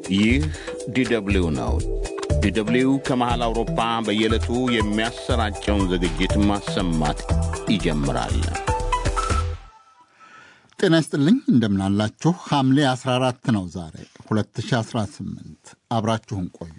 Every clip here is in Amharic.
ይህ ዲደብሊው ነው። ዲደብሊው ከመሃል አውሮፓ በየዕለቱ የሚያሰራጨውን ዝግጅት ማሰማት ይጀምራል። ጤና ይስጥልኝ እንደምናላችሁ። ሐምሌ 14 ነው ዛሬ 2018። አብራችሁን ቆዩ።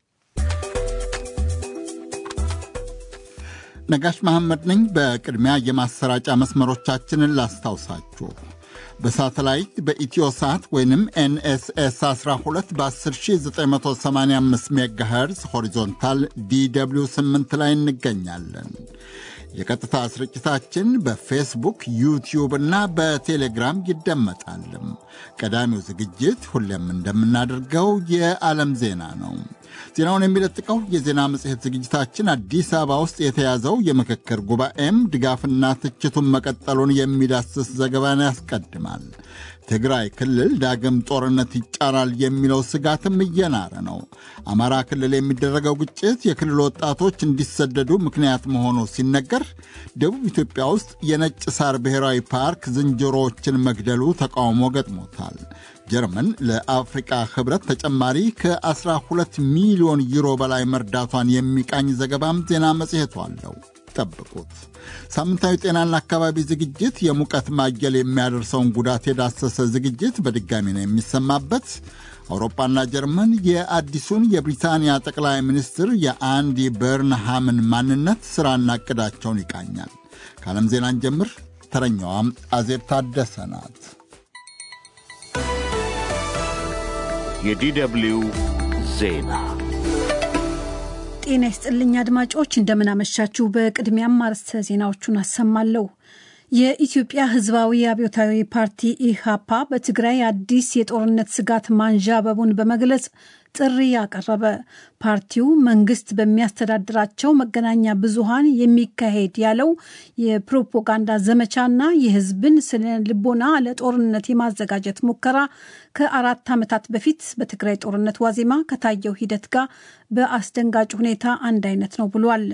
ነጋሽ መሐመድ ነኝ። በቅድሚያ የማሰራጫ መስመሮቻችንን ላስታውሳችሁ። በሳተላይት በኢትዮ ሳት ወይንም ኤንኤስኤስ 12 በ10985 ሜጋሄርዝ ሆሪዞንታል ዲw 8 ላይ እንገኛለን። የቀጥታ ስርጭታችን በፌስቡክ ዩቲዩብ እና በቴሌግራም ይደመጣል። ቀዳሚው ዝግጅት ሁሌም እንደምናደርገው የዓለም ዜና ነው። ዜናውን የሚለጥቀው የዜና መጽሔት ዝግጅታችን አዲስ አበባ ውስጥ የተያዘው የምክክር ጉባኤም ድጋፍና ትችቱን መቀጠሉን የሚዳስስ ዘገባን ያስቀድማል። ትግራይ ክልል ዳግም ጦርነት ይጫራል የሚለው ስጋትም እየናረ ነው። አማራ ክልል የሚደረገው ግጭት የክልል ወጣቶች እንዲሰደዱ ምክንያት መሆኑ ሲነገር፣ ደቡብ ኢትዮጵያ ውስጥ የነጭ ሳር ብሔራዊ ፓርክ ዝንጀሮዎችን መግደሉ ተቃውሞ ገጥሞታል። ጀርመን ለአፍሪቃ ህብረት ተጨማሪ ከ12 ሚሊዮን ዩሮ በላይ መርዳቷን የሚቃኝ ዘገባም ዜና መጽሔቱ አለው። ጠብቁት። ሳምንታዊ ጤናና አካባቢ ዝግጅት የሙቀት ማየል የሚያደርሰውን ጉዳት የዳሰሰ ዝግጅት በድጋሚ ነው የሚሰማበት። አውሮፓና ጀርመን የአዲሱን የብሪታንያ ጠቅላይ ሚኒስትር የአንዲ በርንሃምን ማንነት ሥራና ዕቅዳቸውን ይቃኛል። ከዓለም ዜናን ጀምር። ተረኛዋም አዜብ ታደሰ ናት። የዲደብሊው ዜና ጤና ይስጥልኝ አድማጮች፣ እንደምናመሻችሁ። በቅድሚያም አርዕስተ ዜናዎቹን አሰማለሁ። የኢትዮጵያ ሕዝባዊ አብዮታዊ ፓርቲ ኢህአፓ በትግራይ አዲስ የጦርነት ስጋት ማንዣበቡን በመግለጽ ጥሪ ያቀረበ። ፓርቲው መንግስት በሚያስተዳድራቸው መገናኛ ብዙሃን የሚካሄድ ያለው የፕሮፓጋንዳ ዘመቻና የህዝብን ስነ ልቦና ለጦርነት የማዘጋጀት ሙከራ ከአራት ዓመታት በፊት በትግራይ ጦርነት ዋዜማ ከታየው ሂደት ጋር በአስደንጋጭ ሁኔታ አንድ አይነት ነው ብሏል።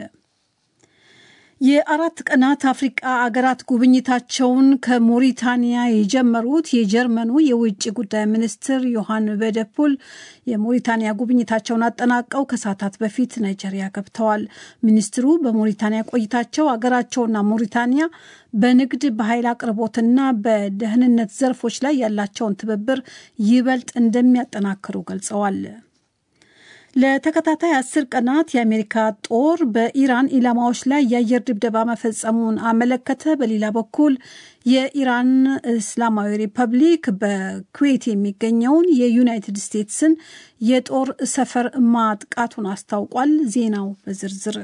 የአራት ቀናት አፍሪቃ አገራት ጉብኝታቸውን ከሞሪታንያ የጀመሩት የጀርመኑ የውጭ ጉዳይ ሚኒስትር ዮሐን ቬደፑል የሞሪታንያ ጉብኝታቸውን አጠናቀው ከሰዓታት በፊት ናይጄሪያ ገብተዋል። ሚኒስትሩ በሞሪታንያ ቆይታቸው አገራቸውና ሞሪታንያ በንግድ በኃይል አቅርቦትና በደህንነት ዘርፎች ላይ ያላቸውን ትብብር ይበልጥ እንደሚያጠናክሩ ገልጸዋል። ለተከታታይ አስር ቀናት የአሜሪካ ጦር በኢራን ኢላማዎች ላይ የአየር ድብደባ መፈጸሙን አመለከተ። በሌላ በኩል የኢራን እስላማዊ ሪፐብሊክ በኩዌት የሚገኘውን የዩናይትድ ስቴትስን የጦር ሰፈር ማጥቃቱን አስታውቋል። ዜናው በዝርዝር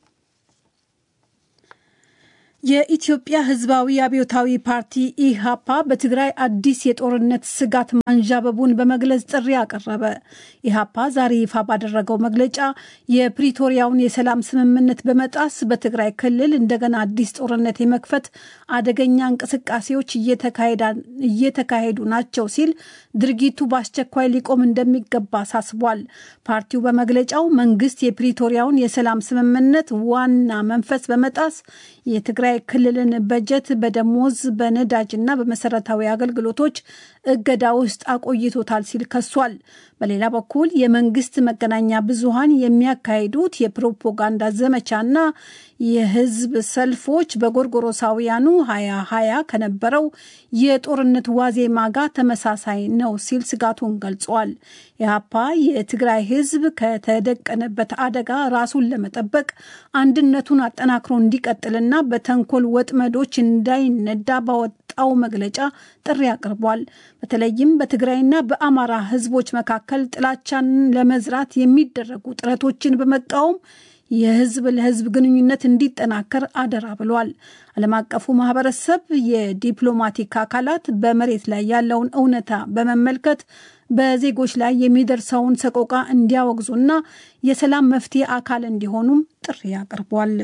የኢትዮጵያ ሕዝባዊ አብዮታዊ ፓርቲ ኢሃፓ በትግራይ አዲስ የጦርነት ስጋት ማንዣበቡን በመግለጽ ጥሪ አቀረበ። ኢሃፓ ዛሬ ይፋ ባደረገው መግለጫ የፕሪቶሪያውን የሰላም ስምምነት በመጣስ በትግራይ ክልል እንደገና አዲስ ጦርነት የመክፈት አደገኛ እንቅስቃሴዎች እየተካሄዱ ናቸው ሲል ድርጊቱ በአስቸኳይ ሊቆም እንደሚገባ አሳስቧል። ፓርቲው በመግለጫው መንግስት የፕሪቶሪያውን የሰላም ስምምነት ዋና መንፈስ በመጣስ የትግራይ ክልልን በጀት በደሞዝ በነዳጅና በመሰረታዊ አገልግሎቶች እገዳ ውስጥ አቆይቶታል ሲል ከሷል። በሌላ በኩል የመንግስት መገናኛ ብዙሃን የሚያካሂዱት የፕሮፓጋንዳ ዘመቻና የህዝብ ሰልፎች በጎርጎሮሳውያኑ ሀያ ሀያ ከነበረው የጦርነት ዋዜማ ጋር ተመሳሳይ ነው ሲል ስጋቱን ገልጿል። ኢህአፓ የትግራይ ህዝብ ከተደቀነበት አደጋ ራሱን ለመጠበቅ አንድነቱን አጠናክሮ እንዲቀጥልና በተንኮል ወጥመዶች እንዳይነዳ ባወጣው መግለጫ ጥሪ አቅርቧል። በተለይም በትግራይና በአማራ ህዝቦች መካከል ጥላቻን ለመዝራት የሚደረጉ ጥረቶችን በመቃወም የህዝብ ለህዝብ ግንኙነት እንዲጠናከር አደራ ብሏል። ዓለም አቀፉ ማህበረሰብ የዲፕሎማቲክ አካላት በመሬት ላይ ያለውን እውነታ በመመልከት በዜጎች ላይ የሚደርሰውን ሰቆቃ እንዲያወግዙና የሰላም መፍትሄ አካል እንዲሆኑም ጥሪ አቅርቧል።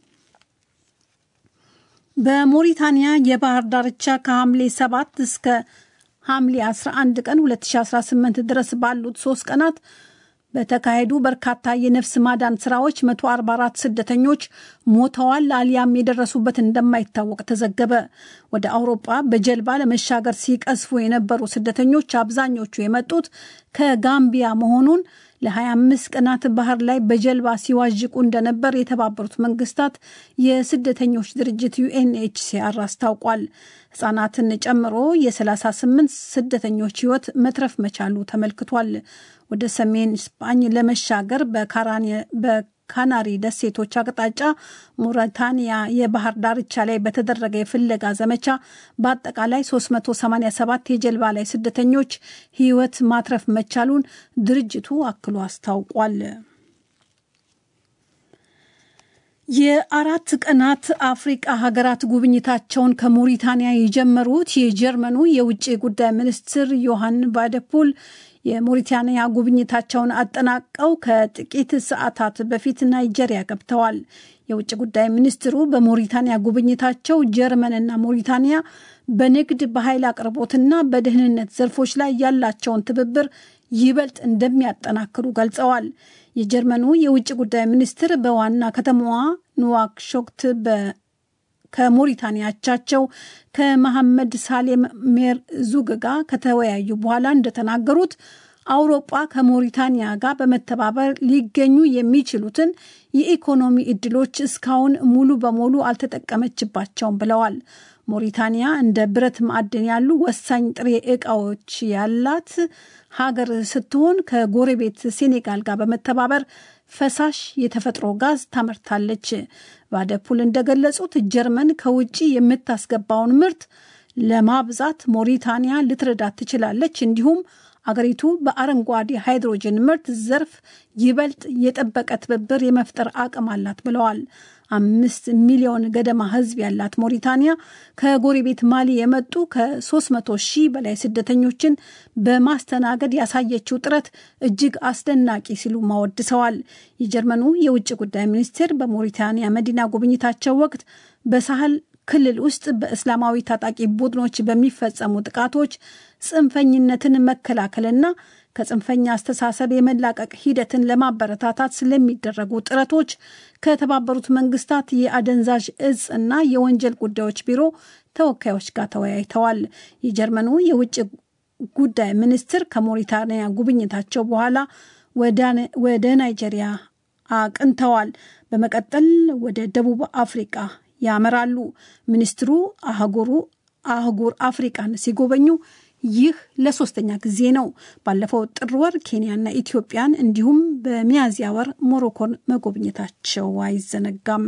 በሞሪታንያ የባህር ዳርቻ ከሐምሌ 7 እስከ ሐምሌ 11 ቀን 2018 ድረስ ባሉት ሶስት ቀናት በተካሄዱ በርካታ የነፍስ ማዳን ስራዎች 144 ስደተኞች ሞተዋል አሊያም የደረሱበት እንደማይታወቅ ተዘገበ። ወደ አውሮጳ በጀልባ ለመሻገር ሲቀስፉ የነበሩ ስደተኞች አብዛኞቹ የመጡት ከጋምቢያ መሆኑን ለ25 ቀናት ባህር ላይ በጀልባ ሲዋዥቁ እንደነበር የተባበሩት መንግስታት የስደተኞች ድርጅት ዩኤንኤችሲአር አስታውቋል። ህጻናትን ጨምሮ የ38 ስደተኞች ህይወት መትረፍ መቻሉ ተመልክቷል። ወደ ሰሜን ስፓኝ ለመሻገር በካናሪ ደሴቶች አቅጣጫ ሞሪታኒያ የባህር ዳርቻ ላይ በተደረገ የፍለጋ ዘመቻ በአጠቃላይ 387 የጀልባ ላይ ስደተኞች ህይወት ማትረፍ መቻሉን ድርጅቱ አክሎ አስታውቋል። የአራት ቀናት አፍሪቃ ሀገራት ጉብኝታቸውን ከሞሪታንያ የጀመሩት የጀርመኑ የውጭ ጉዳይ ሚኒስትር ዮሐን ቫደፑል የሞሪታንያ ጉብኝታቸውን አጠናቀው ከጥቂት ሰዓታት በፊት ናይጄሪያ ገብተዋል። የውጭ ጉዳይ ሚኒስትሩ በሞሪታንያ ጉብኝታቸው ጀርመንና ሞሪታንያ በንግድ በኃይል አቅርቦትና በደህንነት ዘርፎች ላይ ያላቸውን ትብብር ይበልጥ እንደሚያጠናክሩ ገልጸዋል። የጀርመኑ የውጭ ጉዳይ ሚኒስትር በዋና ከተማዋ ኑዋክሾክት ከሞሪታንያ አቻቸው ከመሐመድ ሳሌም ሜርዙግ ጋር ከተወያዩ በኋላ እንደተናገሩት አውሮጳ ከሞሪታንያ ጋር በመተባበር ሊገኙ የሚችሉትን የኢኮኖሚ እድሎች እስካሁን ሙሉ በሙሉ አልተጠቀመችባቸውም ብለዋል። ሞሪታንያ እንደ ብረት ማዕድን ያሉ ወሳኝ ጥሬ ዕቃዎች ያላት ሀገር ስትሆን ከጎረቤት ሴኔጋል ጋር በመተባበር ፈሳሽ የተፈጥሮ ጋዝ ታመርታለች። ቫደፑል እንደገለጹት ጀርመን ከውጭ የምታስገባውን ምርት ለማብዛት ሞሪታንያ ልትረዳት ትችላለች። እንዲሁም አገሪቱ በአረንጓዴ ሃይድሮጅን ምርት ዘርፍ ይበልጥ የጠበቀ ትብብር የመፍጠር አቅም አላት ብለዋል። አምስት ሚሊዮን ገደማ ሕዝብ ያላት ሞሪታንያ ከጎረቤት ማሊ የመጡ ከ300 ሺህ በላይ ስደተኞችን በማስተናገድ ያሳየችው ጥረት እጅግ አስደናቂ ሲሉ ማወድሰዋል። የጀርመኑ የውጭ ጉዳይ ሚኒስቴር በሞሪታንያ መዲና ጉብኝታቸው ወቅት በሳህል ክልል ውስጥ በእስላማዊ ታጣቂ ቡድኖች በሚፈጸሙ ጥቃቶች ጽንፈኝነትን መከላከልና ከጽንፈኛ አስተሳሰብ የመላቀቅ ሂደትን ለማበረታታት ስለሚደረጉ ጥረቶች ከተባበሩት መንግስታት የአደንዛዥ እጽ እና የወንጀል ጉዳዮች ቢሮ ተወካዮች ጋር ተወያይተዋል። የጀርመኑ የውጭ ጉዳይ ሚኒስትር ከሞሪታንያ ጉብኝታቸው በኋላ ወደ ናይጄሪያ አቅንተዋል። በመቀጠል ወደ ደቡብ አፍሪቃ ያመራሉ። ሚኒስትሩ አህጉሩ አህጉር አፍሪቃን ሲጎበኙ ይህ ለሶስተኛ ጊዜ ነው። ባለፈው ጥር ወር ኬንያና ኢትዮጵያን እንዲሁም በሚያዝያ ወር ሞሮኮን መጎብኘታቸው አይዘነጋም።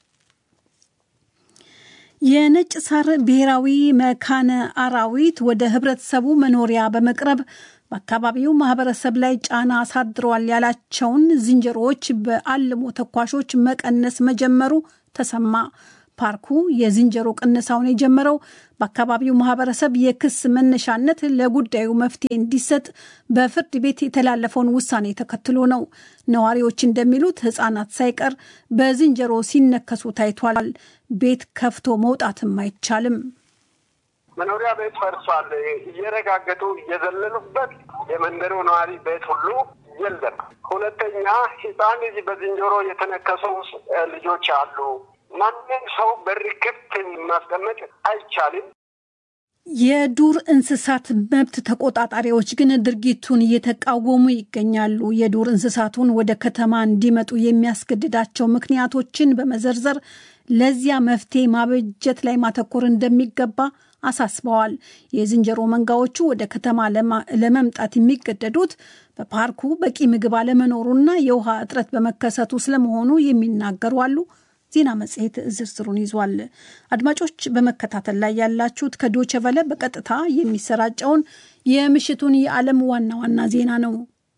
የነጭ ሳር ብሔራዊ መካነ አራዊት ወደ ህብረተሰቡ መኖሪያ በመቅረብ በአካባቢው ማህበረሰብ ላይ ጫና አሳድረዋል ያላቸውን ዝንጀሮዎች በአልሞ ተኳሾች መቀነስ መጀመሩ ተሰማ። ፓርኩ የዝንጀሮ ቅነሳውን የጀመረው በአካባቢው ማህበረሰብ የክስ መነሻነት ለጉዳዩ መፍትሄ እንዲሰጥ በፍርድ ቤት የተላለፈውን ውሳኔ ተከትሎ ነው። ነዋሪዎች እንደሚሉት ሕፃናት ሳይቀር በዝንጀሮ ሲነከሱ ታይቷል። ቤት ከፍቶ መውጣትም አይቻልም። መኖሪያ ቤት ፈርሷል። እየረጋገጡ እየዘለሉበት የመንደሩ ነዋሪ ቤት ሁሉ የለም። ሁለተኛ ሕፃን ልጅ በዝንጀሮ የተነከሱ ልጆች አሉ። ማንም ሰው በር ክፍት ማስቀመጥ አይቻልም። የዱር እንስሳት መብት ተቆጣጣሪዎች ግን ድርጊቱን እየተቃወሙ ይገኛሉ። የዱር እንስሳቱን ወደ ከተማ እንዲመጡ የሚያስገድዳቸው ምክንያቶችን በመዘርዘር ለዚያ መፍትሄ ማበጀት ላይ ማተኮር እንደሚገባ አሳስበዋል። የዝንጀሮ መንጋዎቹ ወደ ከተማ ለመምጣት የሚገደዱት በፓርኩ በቂ ምግብ አለመኖሩና የውሃ እጥረት በመከሰቱ ስለመሆኑ የሚናገሩ አሉ። ዜና መጽሔት ዝርዝሩን ይዟል። አድማጮች በመከታተል ላይ ያላችሁት ከዶቸ ቨለ በቀጥታ የሚሰራጨውን የምሽቱን የዓለም ዋና ዋና ዜና ነው።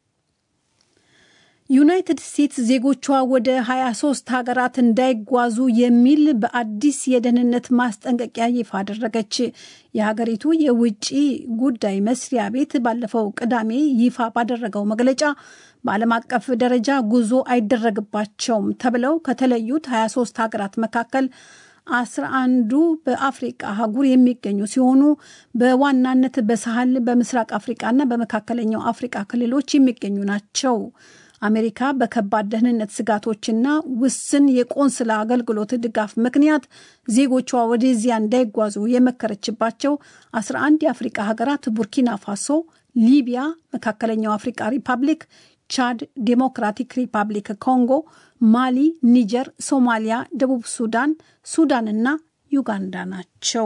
ዩናይትድ ስቴትስ ዜጎቿ ወደ 23 ሀገራት እንዳይጓዙ የሚል በአዲስ የደህንነት ማስጠንቀቂያ ይፋ አደረገች። የሀገሪቱ የውጭ ጉዳይ መስሪያ ቤት ባለፈው ቅዳሜ ይፋ ባደረገው መግለጫ በዓለም አቀፍ ደረጃ ጉዞ አይደረግባቸውም ተብለው ከተለዩት 23 ሀገራት መካከል አስራ አንዱ በአፍሪቃ አህጉር የሚገኙ ሲሆኑ በዋናነት በሳህል በምስራቅ አፍሪቃና በመካከለኛው አፍሪቃ ክልሎች የሚገኙ ናቸው። አሜሪካ በከባድ ደህንነት ስጋቶችና ውስን የቆንስላ አገልግሎት ድጋፍ ምክንያት ዜጎቿ ወደዚያ እንዳይጓዙ የመከረችባቸው 11 የአፍሪቃ ሀገራት ቡርኪና ፋሶ፣ ሊቢያ፣ መካከለኛው አፍሪቃ ሪፐብሊክ፣ ቻድ፣ ዴሞክራቲክ ሪፐብሊክ ኮንጎ፣ ማሊ፣ ኒጀር፣ ሶማሊያ፣ ደቡብ ሱዳን፣ ሱዳንና ዩጋንዳ ናቸው።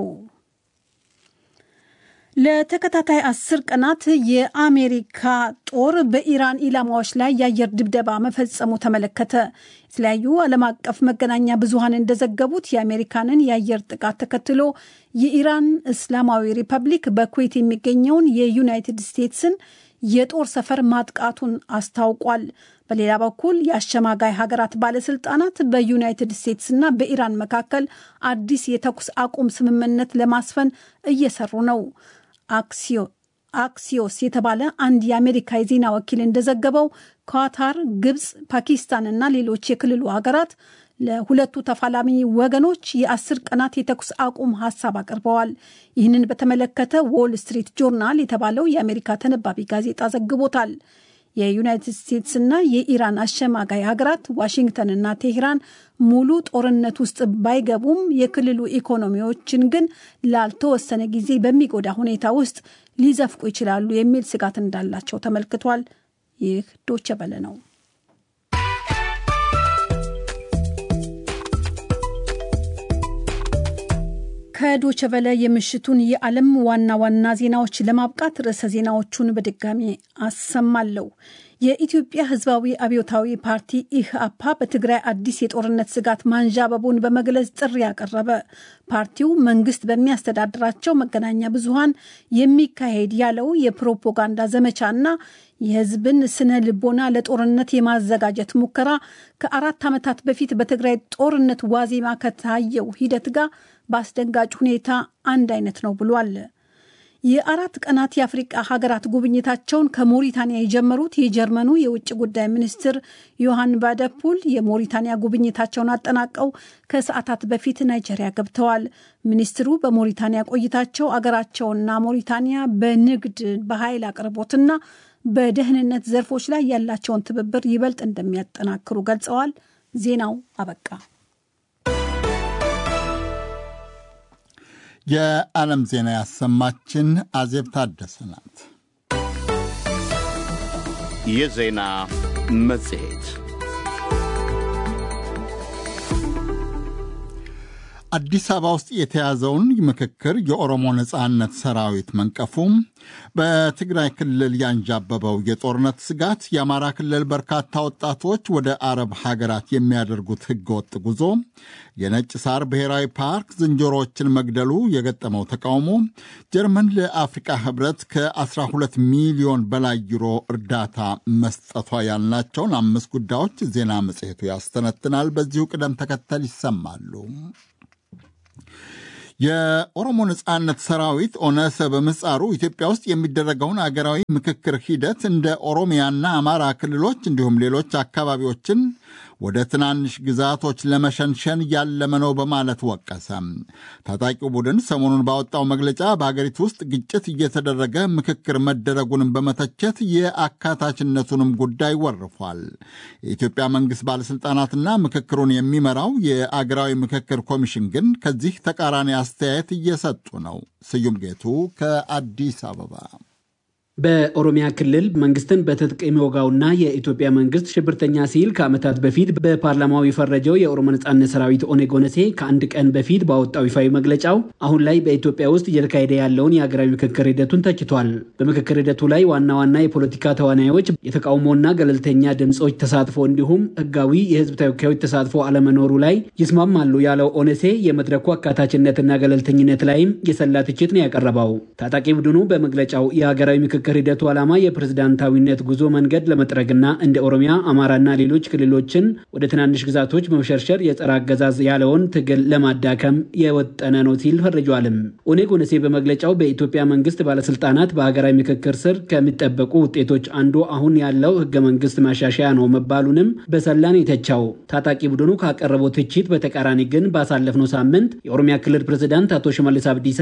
ለተከታታይ አስር ቀናት የአሜሪካ ጦር በኢራን ኢላማዎች ላይ የአየር ድብደባ መፈጸሙ ተመለከተ። የተለያዩ ዓለም አቀፍ መገናኛ ብዙሃን እንደዘገቡት የአሜሪካንን የአየር ጥቃት ተከትሎ የኢራን እስላማዊ ሪፐብሊክ በኩዌት የሚገኘውን የዩናይትድ ስቴትስን የጦር ሰፈር ማጥቃቱን አስታውቋል። በሌላ በኩል የአሸማጋይ ሀገራት ባለስልጣናት በዩናይትድ ስቴትስና በኢራን መካከል አዲስ የተኩስ አቁም ስምምነት ለማስፈን እየሰሩ ነው። አክሲዮስ የተባለ አንድ የአሜሪካ የዜና ወኪል እንደዘገበው ኳታር፣ ግብፅ፣ ፓኪስታን እና ሌሎች የክልሉ ሀገራት ለሁለቱ ተፋላሚ ወገኖች የአስር ቀናት የተኩስ አቁም ሀሳብ አቅርበዋል። ይህንን በተመለከተ ዎል ስትሪት ጆርናል የተባለው የአሜሪካ ተነባቢ ጋዜጣ ዘግቦታል። የዩናይትድ ስቴትስና የኢራን አሸማጋይ ሀገራት ዋሽንግተንና ቴሄራን ሙሉ ጦርነት ውስጥ ባይገቡም የክልሉ ኢኮኖሚዎችን ግን ላልተወሰነ ጊዜ በሚጎዳ ሁኔታ ውስጥ ሊዘፍቁ ይችላሉ የሚል ስጋት እንዳላቸው ተመልክቷል። ይህ ዶቸ በለ ነው። ከዶቸ በለ የምሽቱን የዓለም ዋና ዋና ዜናዎች ለማብቃት ርዕሰ ዜናዎቹን በድጋሚ አሰማለሁ። የኢትዮጵያ ሕዝባዊ አብዮታዊ ፓርቲ ኢህአፓ በትግራይ አዲስ የጦርነት ስጋት ማንዣበቡን በመግለጽ ጥሪ ያቀረበ። ፓርቲው መንግስት በሚያስተዳድራቸው መገናኛ ብዙሃን የሚካሄድ ያለው የፕሮፓጋንዳ ዘመቻና የህዝብን ስነ ልቦና ለጦርነት የማዘጋጀት ሙከራ ከአራት ዓመታት በፊት በትግራይ ጦርነት ዋዜማ ከታየው ሂደት ጋር በአስደንጋጭ ሁኔታ አንድ አይነት ነው ብሏል። የአራት ቀናት የአፍሪቃ ሀገራት ጉብኝታቸውን ከሞሪታንያ የጀመሩት የጀርመኑ የውጭ ጉዳይ ሚኒስትር ዮሐን ባደፑል የሞሪታንያ ጉብኝታቸውን አጠናቀው ከሰዓታት በፊት ናይጄሪያ ገብተዋል። ሚኒስትሩ በሞሪታንያ ቆይታቸው አገራቸውና ሞሪታንያ በንግድ በኃይል አቅርቦትና በደህንነት ዘርፎች ላይ ያላቸውን ትብብር ይበልጥ እንደሚያጠናክሩ ገልጸዋል። ዜናው አበቃ። የዓለም ዜና ያሰማችን አዜብ ታደሰ ናት። የዜና መጽሔት አዲስ አበባ ውስጥ የተያዘውን ምክክር የኦሮሞ ነጻነት ሰራዊት መንቀፉም፣ በትግራይ ክልል ያንዣበበው የጦርነት ስጋት፣ የአማራ ክልል በርካታ ወጣቶች ወደ አረብ ሀገራት የሚያደርጉት ህገወጥ ጉዞ፣ የነጭ ሳር ብሔራዊ ፓርክ ዝንጀሮዎችን መግደሉ የገጠመው ተቃውሞ፣ ጀርመን ለአፍሪቃ ህብረት ከ12 ሚሊዮን በላይ ዩሮ እርዳታ መስጠቷ ያልናቸውን አምስት ጉዳዮች ዜና መጽሔቱ ያስተነትናል። በዚሁ ቅደም ተከተል ይሰማሉ። የኦሮሞ ነጻነት ሰራዊት ኦነሰ በምህጻሩ ኢትዮጵያ ውስጥ የሚደረገውን አገራዊ ምክክር ሂደት እንደ ኦሮሚያና አማራ ክልሎች እንዲሁም ሌሎች አካባቢዎችን ወደ ትናንሽ ግዛቶች ለመሸንሸን ያለመ ነው በማለት ወቀሰ። ታጣቂው ቡድን ሰሞኑን ባወጣው መግለጫ በሀገሪቱ ውስጥ ግጭት እየተደረገ ምክክር መደረጉንም በመተቸት የአካታችነቱንም ጉዳይ ወርፏል። የኢትዮጵያ መንግስት ባለሥልጣናትና ምክክሩን የሚመራው የአገራዊ ምክክር ኮሚሽን ግን ከዚህ ተቃራኒ አስተያየት እየሰጡ ነው። ስዩም ጌቱ ከአዲስ አበባ በኦሮሚያ ክልል መንግስትን በትጥቅ የሚወጋውና የኢትዮጵያ መንግስት ሽብርተኛ ሲል ከዓመታት በፊት በፓርላማው የፈረጀው የኦሮሞ ነጻነት ሰራዊት ኦነግ ኦነሴ ከአንድ ቀን በፊት ባወጣው ይፋዊ መግለጫው አሁን ላይ በኢትዮጵያ ውስጥ እየተካሄደ ያለውን የሀገራዊ ምክክር ሂደቱን ተችቷል። በምክክር ሂደቱ ላይ ዋና ዋና የፖለቲካ ተዋናዮች የተቃውሞና ገለልተኛ ድምፆች ተሳትፎ እንዲሁም ህጋዊ የህዝብ ተወካዮች ተሳትፎ አለመኖሩ ላይ ይስማማሉ ያለው ኦነሴ የመድረኩ አካታችነትና ገለልተኝነት ላይም የሰላ ትችት ነው ያቀረበው። ታጣቂ ቡድኑ በመግለጫው የሀገራዊ ምክክር የምክክር ሂደቱ ዓላማ የፕሬዝዳንታዊነት ጉዞ መንገድ ለመጥረግና እንደ ኦሮሚያ፣ አማራና ሌሎች ክልሎችን ወደ ትናንሽ ግዛቶች በመሸርሸር የጸረ አገዛዝ ያለውን ትግል ለማዳከም የወጠነ ነው ሲል ፈርጇልም። ኦኔግ ኦነሴ በመግለጫው በኢትዮጵያ መንግስት ባለስልጣናት በሀገራዊ ምክክር ስር ከሚጠበቁ ውጤቶች አንዱ አሁን ያለው ህገ መንግስት ማሻሻያ ነው መባሉንም በሰላን የተቻው ታጣቂ ቡድኑ ካቀረበው ትችት በተቃራኒ ግን ባሳለፍነው ሳምንት የኦሮሚያ ክልል ፕሬዝዳንት አቶ ሽመልስ አብዲሳ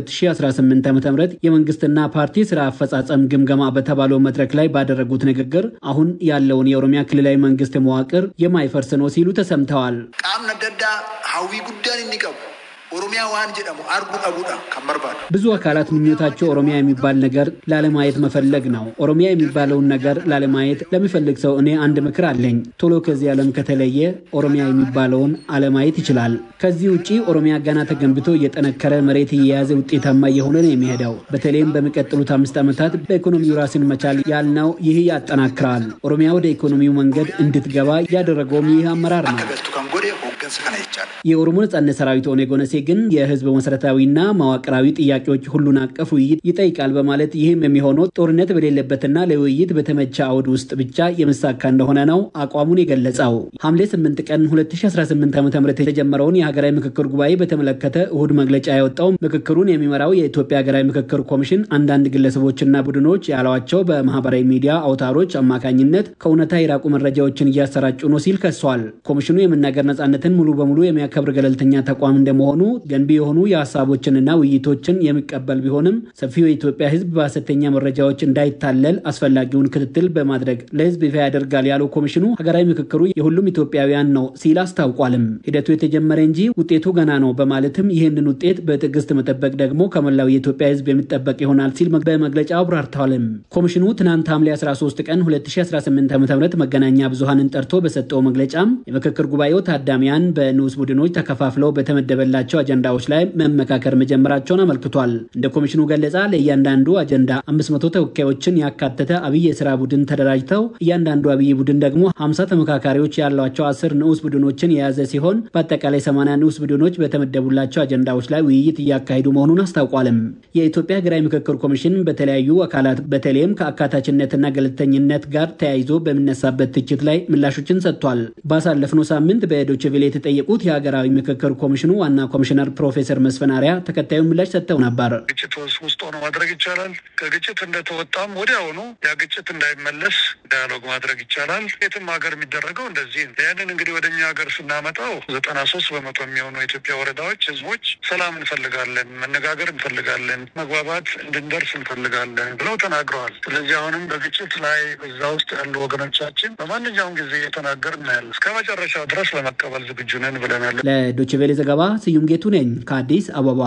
የ2018 ዓ ም የመንግስትና ፓርቲ ስራ አፈጻጸም ግምገማ በተባለው መድረክ ላይ ባደረጉት ንግግር አሁን ያለውን የኦሮሚያ ክልላዊ መንግስት መዋቅር የማይፈርስ ነው ሲሉ ተሰምተዋል። ቃም ነደዳ ሀዊ ጉዳን የሚቀቡ ኦሮሚያ ዋን ጀደሙ አርጉ ቀቡዳ ከመርባዱ ብዙ አካላት ምኞታቸው ኦሮሚያ የሚባል ነገር ላለማየት መፈለግ ነው። ኦሮሚያ የሚባለውን ነገር ላለማየት ለሚፈልግ ሰው እኔ አንድ ምክር አለኝ። ቶሎ ከዚህ ዓለም ከተለየ ኦሮሚያ የሚባለውን አለማየት ይችላል። ከዚህ ውጪ ኦሮሚያ ገና ተገንብቶ እየጠነከረ መሬት እየያዘ ውጤታማ እየሆነ ነው የሚሄደው። በተለይም በሚቀጥሉት አምስት ዓመታት በኢኮኖሚው ራስን መቻል ያልነው ይህ ያጠናክራል። ኦሮሚያ ወደ ኢኮኖሚው መንገድ እንድትገባ ያደረገውም ይህ አመራር ነው። ገቱ ከንጎዴ ሆገንስ ከነ ይቻላል የኦሮሞ ነጻነት ሰራዊት ኦነግ ኦነሴ ግን የህዝብ መሰረታዊና መዋቅራዊ ጥያቄዎች ሁሉን አቀፍ ውይይት ይጠይቃል በማለት ይህም የሚሆነው ጦርነት በሌለበትና ለውይይት በተመቸ አውድ ውስጥ ብቻ የሚሳካ እንደሆነ ነው አቋሙን የገለጸው። ሐምሌ 8 ቀን 2018 ዓ ም የተጀመረውን የሀገራዊ ምክክር ጉባኤ በተመለከተ እሁድ መግለጫ ያወጣው ምክክሩን የሚመራው የኢትዮጵያ ሀገራዊ ምክክር ኮሚሽን አንዳንድ ግለሰቦችና ቡድኖች ያሏቸው በማህበራዊ ሚዲያ አውታሮች አማካኝነት ከእውነታ የራቁ መረጃዎችን እያሰራጩ ነው ሲል ከሷል። ኮሚሽኑ የመናገር ነጻነትን ሙሉ በሙሉ የሚያከብር ገለልተኛ ተቋም እንደመሆኑ ገንቢ የሆኑ የሀሳቦችንና ውይይቶችን የሚቀበል ቢሆንም ሰፊው የኢትዮጵያ ሕዝብ በሐሰተኛ መረጃዎች እንዳይታለል አስፈላጊውን ክትትል በማድረግ ለሕዝብ ይፋ ያደርጋል ያለው ኮሚሽኑ ሀገራዊ ምክክሩ የሁሉም ኢትዮጵያውያን ነው ሲል አስታውቋልም። ሂደቱ የተጀመረ እንጂ ውጤቱ ገና ነው በማለትም ይህንን ውጤት በትዕግስት መጠበቅ ደግሞ ከመላው የኢትዮጵያ ሕዝብ የሚጠበቅ ይሆናል ሲል በመግለጫው አብራርተዋልም። ኮሚሽኑ ትናንት ሐምሌ 13 ቀን 2018 ዓ ም መገናኛ ብዙሃንን ጠርቶ በሰጠው መግለጫም የምክክር ጉባኤው ታዳሚያን በንዑስ ቡድኖች ተከፋፍለው በተመደበላቸው አጀንዳዎች ላይ መመካከር መጀመራቸውን አመልክቷል። እንደ ኮሚሽኑ ገለጻ ለእያንዳንዱ አጀንዳ 500 ተወካዮችን ያካተተ አብይ የስራ ቡድን ተደራጅተው እያንዳንዱ አብይ ቡድን ደግሞ 50 ተመካካሪዎች ያሏቸው አስር ንዑስ ቡድኖችን የያዘ ሲሆን በአጠቃላይ 80 ንዑስ ቡድኖች በተመደቡላቸው አጀንዳዎች ላይ ውይይት እያካሄዱ መሆኑን አስታውቋልም። የኢትዮጵያ ሀገራዊ ምክክር ኮሚሽን በተለያዩ አካላት በተለይም ከአካታችነትና ገለልተኝነት ጋር ተያይዞ በሚነሳበት ትችት ላይ ምላሾችን ሰጥቷል። ባሳለፍነው ሳምንት በዶይቼ ቬለ የተጠየቁት የሀገራዊ ምክክር ኮሚሽኑ ዋና ኮሚሽነር ፕሮፌሰር መስፍን አርአያ ተከታዩን ምላሽ ሰጥተው ነበር። ግጭት ውስጥ ሆኖ ማድረግ ይቻላል። ከግጭት እንደተወጣም ወዲያውኑ ያ ግጭት እንዳይመለስ ዳያሎግ ማድረግ ይቻላል። የትም ሀገር የሚደረገው እንደዚህ ነው። ያንን እንግዲህ ወደ እኛ ሀገር ስናመጣው ዘጠና ሶስት በመቶ የሚሆኑ የኢትዮጵያ ወረዳዎች ህዝቦች ሰላም እንፈልጋለን፣ መነጋገር እንፈልጋለን፣ መግባባት እንድንደርስ እንፈልጋለን ብለው ተናግረዋል። ስለዚህ አሁንም በግጭት ላይ እዛ ውስጥ ያሉ ወገኖቻችን በማንኛውም ጊዜ እየተናገር እናያለን። እስከ መጨረሻው ድረስ ለመቀበል ዝግጁ ነን ብለናል። ለዶይቼ ቬለ ዘገባ ስዩም ጌቱ ነኝ ከአዲስ አበባ።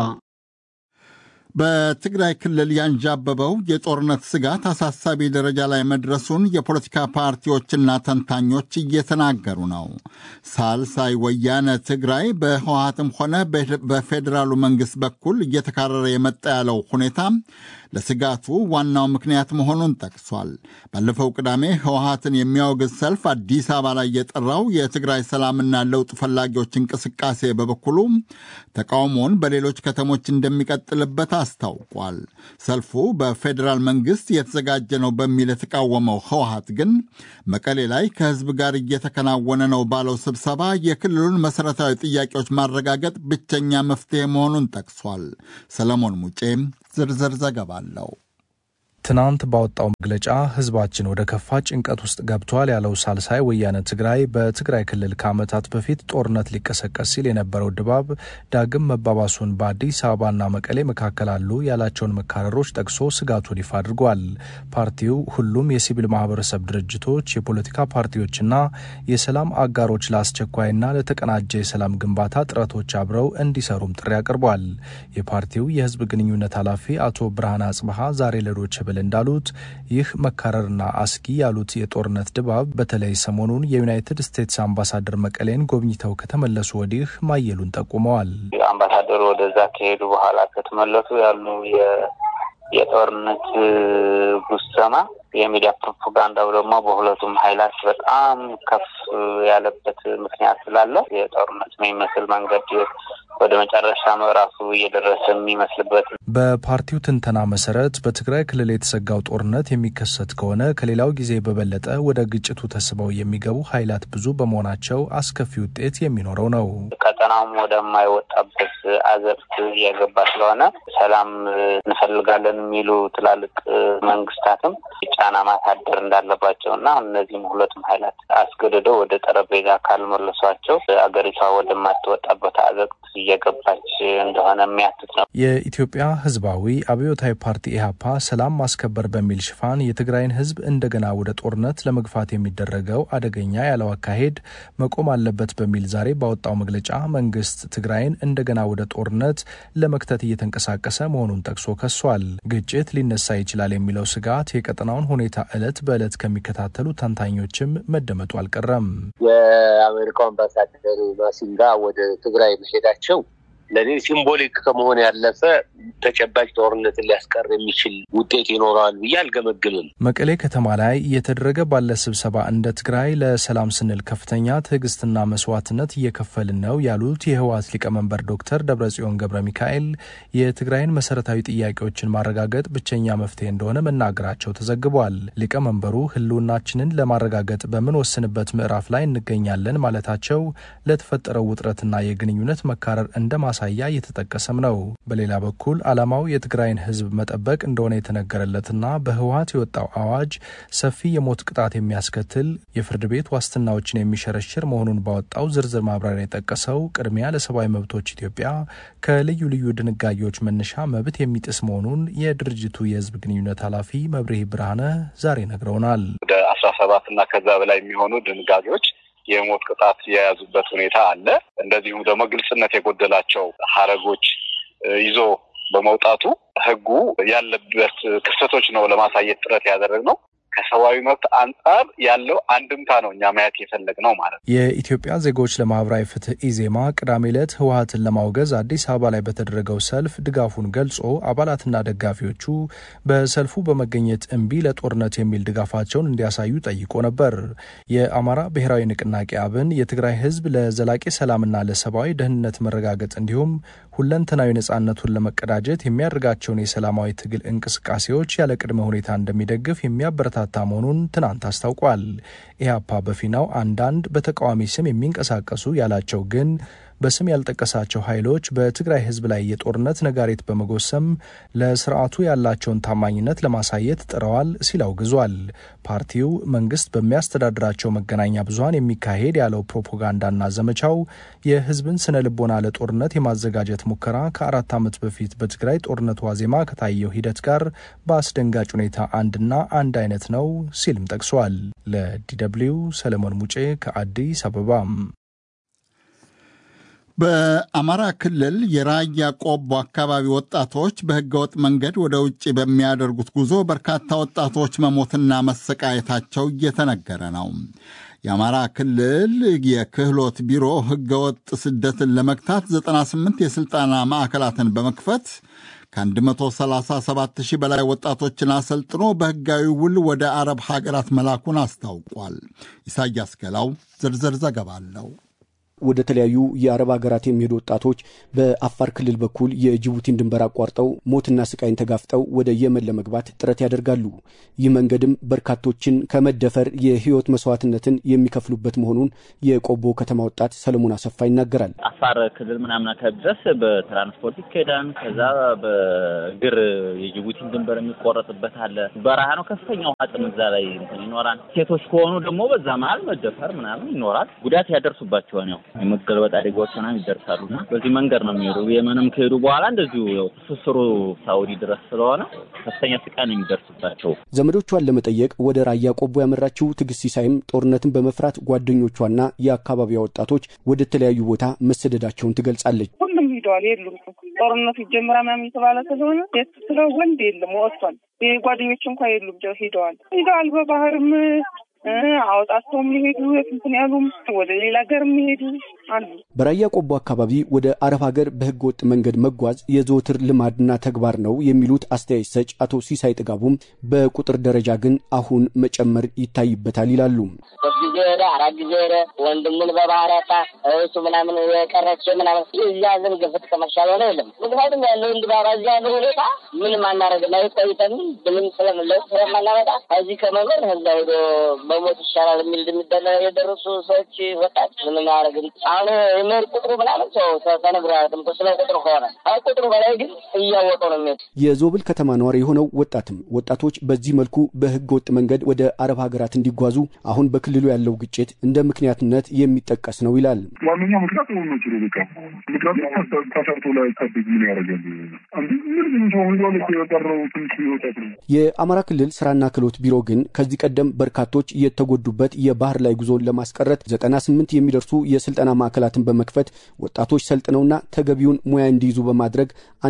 በትግራይ ክልል ያንዣበበው የጦርነት ስጋት አሳሳቢ ደረጃ ላይ መድረሱን የፖለቲካ ፓርቲዎችና ተንታኞች እየተናገሩ ነው። ሳልሳይ ወያነ ትግራይ በህወሀትም ሆነ በፌዴራሉ መንግሥት በኩል እየተካረረ የመጣ ያለው ሁኔታ ለስጋቱ ዋናው ምክንያት መሆኑን ጠቅሷል። ባለፈው ቅዳሜ ህወሀትን የሚያወግዝ ሰልፍ አዲስ አበባ ላይ የጠራው የትግራይ ሰላምና ለውጥ ፈላጊዎች እንቅስቃሴ በበኩሉ ተቃውሞውን በሌሎች ከተሞች እንደሚቀጥልበት አስታውቋል። ሰልፉ በፌዴራል መንግስት የተዘጋጀ ነው በሚል የተቃወመው ህወሀት ግን መቀሌ ላይ ከህዝብ ጋር እየተከናወነ ነው ባለው ስብሰባ የክልሉን መሠረታዊ ጥያቄዎች ማረጋገጥ ብቸኛ መፍትሄ መሆኑን ጠቅሷል። ሰለሞን ሙጬ ዝርዝር ዘገባ አለው። ትናንት ባወጣው መግለጫ ህዝባችን ወደ ከፋ ጭንቀት ውስጥ ገብቷል ያለው ሳልሳይ ወያነ ትግራይ በትግራይ ክልል ከዓመታት በፊት ጦርነት ሊቀሰቀስ ሲል የነበረው ድባብ ዳግም መባባሱን በአዲስ አበባና መቀሌ መካከል አሉ ያላቸውን መካረሮች ጠቅሶ ስጋቱን ይፋ አድርጓል። ፓርቲው ሁሉም የሲቪል ማህበረሰብ ድርጅቶች፣ የፖለቲካ ፓርቲዎችና የሰላም አጋሮች ለአስቸኳይና ለተቀናጀ የሰላም ግንባታ ጥረቶች አብረው እንዲሰሩም ጥሪ አቅርቧል። የፓርቲው የህዝብ ግንኙነት ኃላፊ አቶ ብርሃን አጽብሃ ዛሬ ለዶይቼ ቬለ እንዳሉት ይህ መካረርና አስጊ ያሉት የጦርነት ድባብ በተለይ ሰሞኑን የዩናይትድ ስቴትስ አምባሳደር መቀሌን ጎብኝተው ከተመለሱ ወዲህ ማየሉን ጠቁመዋል። አምባሳደሩ ወደዛ ከሄዱ በኋላ ከተመለሱ ያሉ የጦርነት ጉሰማ የሚዲያ ፕሮፓጋንዳው ደግሞ በሁለቱም ኃይላት በጣም ከፍ ያለበት ምክንያት ስላለ የጦርነት የሚመስል መንገድ ወደ መጨረሻ ምዕራፉ እየደረሰ የሚመስልበት በፓርቲው ትንተና መሰረት በትግራይ ክልል የተሰጋው ጦርነት የሚከሰት ከሆነ ከሌላው ጊዜ በበለጠ ወደ ግጭቱ ተስበው የሚገቡ ኃይላት ብዙ በመሆናቸው አስከፊ ውጤት የሚኖረው ነው። ቀጠናውም ወደማይወጣበት አዘርት እየገባ ስለሆነ ሰላም እንፈልጋለን የሚሉ ትላልቅ መንግስታትም ጫና ማሳደር እንዳለባቸው እና እነዚህም ሁለቱም ኃይላት አስገድደው ወደ ጠረጴዛ ካልመለሷቸው አገሪቷ ወደማትወጣበት አዘቅት እየገባች እንደሆነ የሚያትት ነው። የኢትዮጵያ ህዝባዊ አብዮታዊ ፓርቲ ኢህአፓ ሰላም ማስከበር በሚል ሽፋን የትግራይን ህዝብ እንደገና ወደ ጦርነት ለመግፋት የሚደረገው አደገኛ ያለው አካሄድ መቆም አለበት በሚል ዛሬ ባወጣው መግለጫ መንግስት ትግራይን እንደገና ወደ ጦርነት ለመክተት እየተንቀሳቀሰ መሆኑን ጠቅሶ ከሷል። ግጭት ሊነሳ ይችላል የሚለው ስጋት የቀጠናውን ሁኔታ ዕለት በዕለት ከሚከታተሉ ተንታኞችም መደመጡ አልቀረም። የአሜሪካው አምባሳደር ማሲንጋ ወደ ትግራይ መሄዳቸው ለእኔ ሲምቦሊክ ከመሆን ያለፈ ተጨባጭ ጦርነትን ሊያስቀር የሚችል ውጤት ይኖረዋል ብዬ አልገመግምም። መቀሌ ከተማ ላይ እየተደረገ ባለ ስብሰባ እንደ ትግራይ ለሰላም ስንል ከፍተኛ ትዕግስትና መስዋዕትነት እየከፈልን ነው ያሉት የህወሓት ሊቀመንበር ዶክተር ደብረጽዮን ገብረ ሚካኤል የትግራይን መሰረታዊ ጥያቄዎችን ማረጋገጥ ብቸኛ መፍትሄ እንደሆነ መናገራቸው ተዘግቧል። ሊቀመንበሩ ህልውናችንን ለማረጋገጥ በምንወስንበት ምዕራፍ ላይ እንገኛለን ማለታቸው ለተፈጠረው ውጥረትና የግንኙነት መካረር እንደማ ማሳያ እየተጠቀሰም ነው። በሌላ በኩል ዓላማው የትግራይን ህዝብ መጠበቅ እንደሆነ የተነገረለትና በህወሓት የወጣው አዋጅ ሰፊ የሞት ቅጣት የሚያስከትል የፍርድ ቤት ዋስትናዎችን የሚሸረሽር መሆኑን ባወጣው ዝርዝር ማብራሪያ የጠቀሰው ቅድሚያ ለሰብአዊ መብቶች ኢትዮጵያ ከልዩ ልዩ ድንጋጌዎች መነሻ መብት የሚጥስ መሆኑን የድርጅቱ የህዝብ ግንኙነት ኃላፊ መብርሄ ብርሃነ ዛሬ ነግረውናል። ወደ አስራ ሰባት እና ከዛ በላይ የሚሆኑ ድንጋጌዎች የሞት ቅጣት የያዙበት ሁኔታ አለ። እንደዚሁም ደግሞ ግልጽነት የጎደላቸው ሀረጎች ይዞ በመውጣቱ ህጉ ያለበት ክፍተቶች ነው ለማሳየት ጥረት ያደረግነው። ከሰብአዊ መብት አንጻር ያለው አንድምታ ነው እኛ ማየት የፈለግ ነው ማለት ነው። የኢትዮጵያ ዜጎች ለማህበራዊ ፍትህ ኢዜማ ቅዳሜ ዕለት ህወሓትን ለማውገዝ አዲስ አበባ ላይ በተደረገው ሰልፍ ድጋፉን ገልጾ አባላትና ደጋፊዎቹ በሰልፉ በመገኘት እምቢ ለጦርነት የሚል ድጋፋቸውን እንዲያሳዩ ጠይቆ ነበር። የአማራ ብሔራዊ ንቅናቄ አብን የትግራይ ህዝብ ለዘላቂ ሰላምና ለሰብአዊ ደህንነት መረጋገጥ እንዲሁም ሁለንተናዊ ነጻነቱን ለመቀዳጀት የሚያደርጋቸውን የሰላማዊ ትግል እንቅስቃሴዎች ያለ ቅድመ ሁኔታ እንደሚደግፍ የሚያበረታታ መሆኑን ትናንት አስታውቋል። ኢህአፓ በፊናው አንዳንድ በተቃዋሚ ስም የሚንቀሳቀሱ ያላቸው ግን በስም ያልጠቀሳቸው ኃይሎች በትግራይ ህዝብ ላይ የጦርነት ነጋሪት በመጎሰም ለስርዓቱ ያላቸውን ታማኝነት ለማሳየት ጥረዋል ሲል አውግዟል። ፓርቲው መንግስት በሚያስተዳድራቸው መገናኛ ብዙኃን የሚካሄድ ያለው ፕሮፓጋንዳና ዘመቻው የህዝብን ስነ ልቦና ለጦርነት የማዘጋጀት ሙከራ ከአራት ዓመት በፊት በትግራይ ጦርነት ዋዜማ ከታየው ሂደት ጋር በአስደንጋጭ ሁኔታ አንድና አንድ አይነት ነው ሲልም ጠቅሷል። ለዲደብሊው ሰለሞን ሙጬ ከአዲስ አበባ። በአማራ ክልል የራያ ቆቦ አካባቢ ወጣቶች በህገወጥ መንገድ ወደ ውጭ በሚያደርጉት ጉዞ በርካታ ወጣቶች መሞትና መሰቃየታቸው እየተነገረ ነው። የአማራ ክልል የክህሎት ቢሮ ህገወጥ ስደትን ለመግታት 98 የሥልጠና ማዕከላትን በመክፈት ከ137 ሺህ በላይ ወጣቶችን አሰልጥኖ በሕጋዊ ውል ወደ አረብ ሀገራት መላኩን አስታውቋል። ኢሳያስ ገላው ዝርዝር ዘገባ አለው። ወደ ተለያዩ የአረብ ሀገራት የሚሄዱ ወጣቶች በአፋር ክልል በኩል የጅቡቲን ድንበር አቋርጠው ሞትና ስቃይን ተጋፍጠው ወደ የመን ለመግባት ጥረት ያደርጋሉ። ይህ መንገድም በርካቶችን ከመደፈር የህይወት መስዋዕትነትን የሚከፍሉበት መሆኑን የቆቦ ከተማ ወጣት ሰለሞን አሰፋ ይናገራል። አፋር ክልል ምናምን አካባቢ ድረስ በትራንስፖርት ይካሄዳል። ከዛ በእግር የጅቡቲን ድንበር የሚቆረጥበት አለ። በረሃ ነው። ከፍተኛው አጥም እዛ ላይ ይኖራል። ሴቶች ከሆኑ ደግሞ በዛ መሀል መደፈር ምናምን ይኖራል። ጉዳት ያደርሱባቸዋል ነው የመገልበጥ አደጋዎች ምናምን ይደርሳሉ እና በዚህ መንገድ ነው የሚሄዱ። የመንም ከሄዱ በኋላ እንደዚሁ ያው ትስስሩ ሳውዲ ድረስ ስለሆነ ከፍተኛ ስቃይ ነው የሚደርስባቸው። ዘመዶቿን ለመጠየቅ ወደ ራያ ቆቦ ያመራችው ትዕግስት ሲሳይም ጦርነትን በመፍራት ጓደኞቿና የአካባቢዋ ወጣቶች ወደ ተለያዩ ቦታ መሰደዳቸውን ትገልጻለች። ሁሉም ሂደዋል። የሉም ጦርነቱ ይጀምራ ምናምን የተባለ ስለሆነ የት ስለ ወንድ የለም ወጥቷል። ጓደኞች እንኳ የሉም ሂደዋል ሂደዋል በባህርም አወጣቸውም ሊሄዱ የትንትን ያሉም ወደ ሌላ ሀገር የሚሄዱ አሉ። በራያ ቆቦ አካባቢ ወደ አረብ ሀገር በህገ ወጥ መንገድ መጓዝ የዘወትር ልማድና ተግባር ነው የሚሉት አስተያየት ሰጭ አቶ ሲሳይ ጥጋቡም በቁጥር ደረጃ ግን አሁን መጨመር ይታይበታል ይላሉ። በዚህ ጊዜ ሄደ፣ አራት ጊዜ ሄደ። ወንድሙን በባህር ያጣ እሱ ምናምን የቀረች ምናምን እዚያ ዝም ግፍት ከመሻል ሆነ የለም። ምክንያቱም ያለው እንድባባ እዚያ ያለው ሁኔታ ምንም አናደርግ ላይ ቆይተን ምንም ስለምለው ስለማናመጣ ከዚህ ከመኖር ህዛ ሄዶ በሞት ይሻላል የሚል ድምዳሜ የደረሱ ሰዎች ወጣት ምንም አያደርግም። አሁን የመሄድ ቁጥሩ ምናምን ሰው ተነግሮ አያውቅም ስለ ቁጥሩ ከሆነ ቁጥሩ በላይ ግን እያወቀው ነው የሚሄድ። የዞብል ከተማ ነዋሪ የሆነው ወጣትም ወጣቶች በዚህ መልኩ በህገ ወጥ መንገድ ወደ አረብ ሀገራት እንዲጓዙ አሁን በክልሉ ያለው ግጭት እንደ ምክንያትነት የሚጠቀስ ነው ይላል። ዋነኛው ምክንያት ሆኖ ነው ችሎ በቃ ምክንያቱም ተሰርቶ ላይ ታደግ ምን ያደርጋል? አንድ ምን ሰው ሂዷል እኮ የቀረው ትንሽ ወጣት ነው። የአማራ ክልል ስራና ክህሎት ቢሮ ግን ከዚህ ቀደም በርካቶች የተጎዱበት የባህር ላይ ጉዞን ለማስቀረት ዘጠና ስምንት የሚደርሱ የስልጠና ማዕከላትን በመክፈት ወጣቶች ሰልጥነውና ተገቢውን ሙያ እንዲይዙ በማድረግ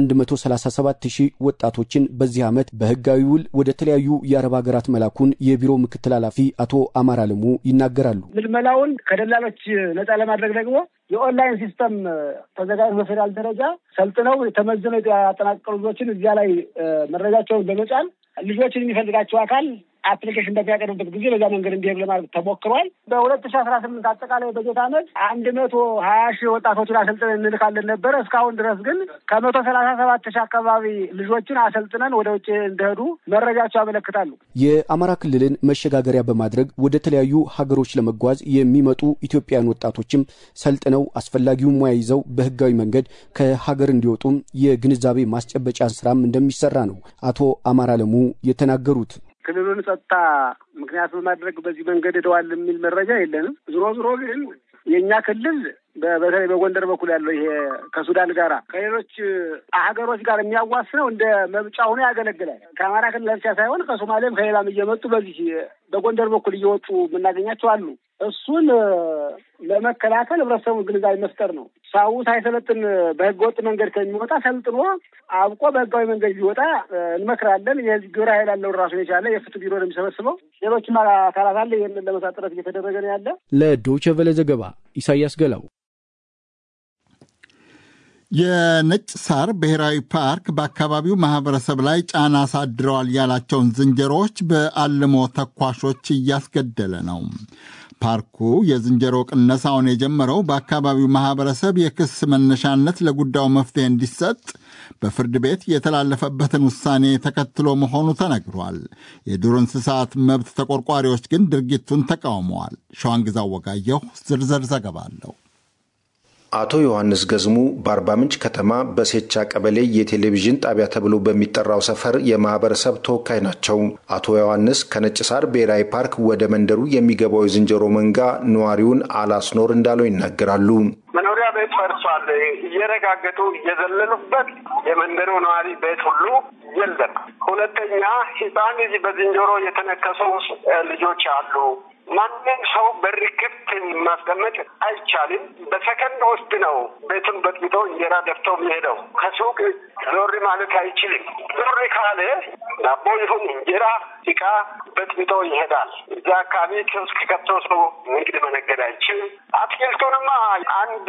137 ሺህ ወጣቶችን በዚህ ዓመት በህጋዊ ውል ወደ ተለያዩ የአረብ ሀገራት መላኩን የቢሮ ምክትል ኃላፊ አቶ አማር አለሙ ይናገራሉ። ምልመላውን ከደላሎች ነጻ ለማድረግ ደግሞ የኦንላይን ሲስተም ተዘጋጅ በፌዴራል ደረጃ ሰልጥነው ተመዝነው ያጠናቀሩ ልጆችን እዚያ ላይ መረጃቸውን በመጫን ልጆችን የሚፈልጋቸው አካል አፕሊኬሽን በሚያቀርብበት ጊዜ በዛ መንገድ እንዲሄድ ለማድረግ ተሞክሯል። በሁለት ሺ አስራ ስምንት አጠቃላይ በጀት ዓመት አንድ መቶ ሀያ ሺህ ወጣቶችን አሰልጥነን እንልካለን ነበረ። እስካሁን ድረስ ግን ከመቶ ሰላሳ ሰባት ሺህ አካባቢ ልጆችን አሰልጥነን ወደ ውጭ እንደሄዱ መረጃቸው ያመለክታሉ። የአማራ ክልልን መሸጋገሪያ በማድረግ ወደ ተለያዩ ሀገሮች ለመጓዝ የሚመጡ ኢትዮጵያውያን ወጣቶችም ሰልጥነው አስፈላጊውን ሙያ ይዘው በህጋዊ መንገድ ከሀገር እንዲወጡም የግንዛቤ ማስጨበጫ ስራም እንደሚሰራ ነው አቶ አማር አለሙ የተናገሩት። ክልሉን ጸጥታ ምክንያት በማድረግ በዚህ መንገድ ሄደዋል የሚል መረጃ የለንም። ዞሮ ዞሮ ግን የእኛ ክልል በተለይ በጎንደር በኩል ያለው ይሄ ከሱዳን ጋራ ከሌሎች ሀገሮች ጋር የሚያዋስነው እንደ መምጫ ሆኖ ያገለግላል። ከአማራ ክልል ብቻ ሳይሆን ከሶማሌም ከሌላም እየመጡ በዚህ በጎንደር በኩል እየወጡ የምናገኛቸው አሉ። እሱን ለመከላከል ህብረተሰቡ ግንዛቤ መፍጠር ነው። ሰው ሳይሰለጥን በህገ ወጥ መንገድ ከሚወጣ ሰልጥኖ አብቆ በህጋዊ መንገድ ሊወጣ እንመክራለን። የህዝብ ግብረ ኃይል ያለውን ራሱን የቻለ የፍትህ ቢሮ ነው የሚሰበስበው። ሌሎችም አካላት አለ። ይህንን ለመስራት ጥረት እየተደረገ ነው ያለ። ለዶይቼ ቬለ ዘገባ ኢሳያስ ገላው። የነጭ ሳር ብሔራዊ ፓርክ በአካባቢው ማህበረሰብ ላይ ጫና አሳድረዋል ያላቸውን ዝንጀሮዎች በአልሞ ተኳሾች እያስገደለ ነው። ፓርኩ የዝንጀሮ ቅነሳውን የጀመረው በአካባቢው ማህበረሰብ የክስ መነሻነት ለጉዳዩ መፍትሄ እንዲሰጥ በፍርድ ቤት የተላለፈበትን ውሳኔ ተከትሎ መሆኑ ተነግሯል። የዱር እንስሳት መብት ተቆርቋሪዎች ግን ድርጊቱን ተቃውመዋል። ሸዋንግዛው ወጋየሁ ዝርዝር ዘገባ አለው። አቶ ዮሐንስ ገዝሙ በአርባ ምንጭ ከተማ በሴቻ ቀበሌ የቴሌቪዥን ጣቢያ ተብሎ በሚጠራው ሰፈር የማህበረሰብ ተወካይ ናቸው። አቶ ዮሐንስ ከነጭ ሳር ብሔራዊ ፓርክ ወደ መንደሩ የሚገባው የዝንጀሮ መንጋ ነዋሪውን አላስኖር እንዳለው ይናገራሉ። መኖሪያ ቤት ፈርሷል። እየረጋገጡ እየዘለሉበት የመንደሩ ነዋሪ ቤት ሁሉ የለም። ሁለተኛ ሕፃን ልጅ በዝንጀሮ የተነከሱ ልጆች አሉ። ማንም ሰው በር ክፍት ማስቀመጥ አይቻልም። በሰከንድ ውስጥ ነው ቤቱን በጥብጦ እንጀራ ደፍቶ የሚሄደው። ከሱቅ ዞር ማለት አይችልም። ዞር ካለ ዳቦ ይሁን እንጀራ፣ እቃ በጥብጦ ይሄዳል። እዛ አካባቢ ኪዮስክ ከፍቶ ሰው ንግድ መነገድ አይችልም። አትክልቱንማ አንድ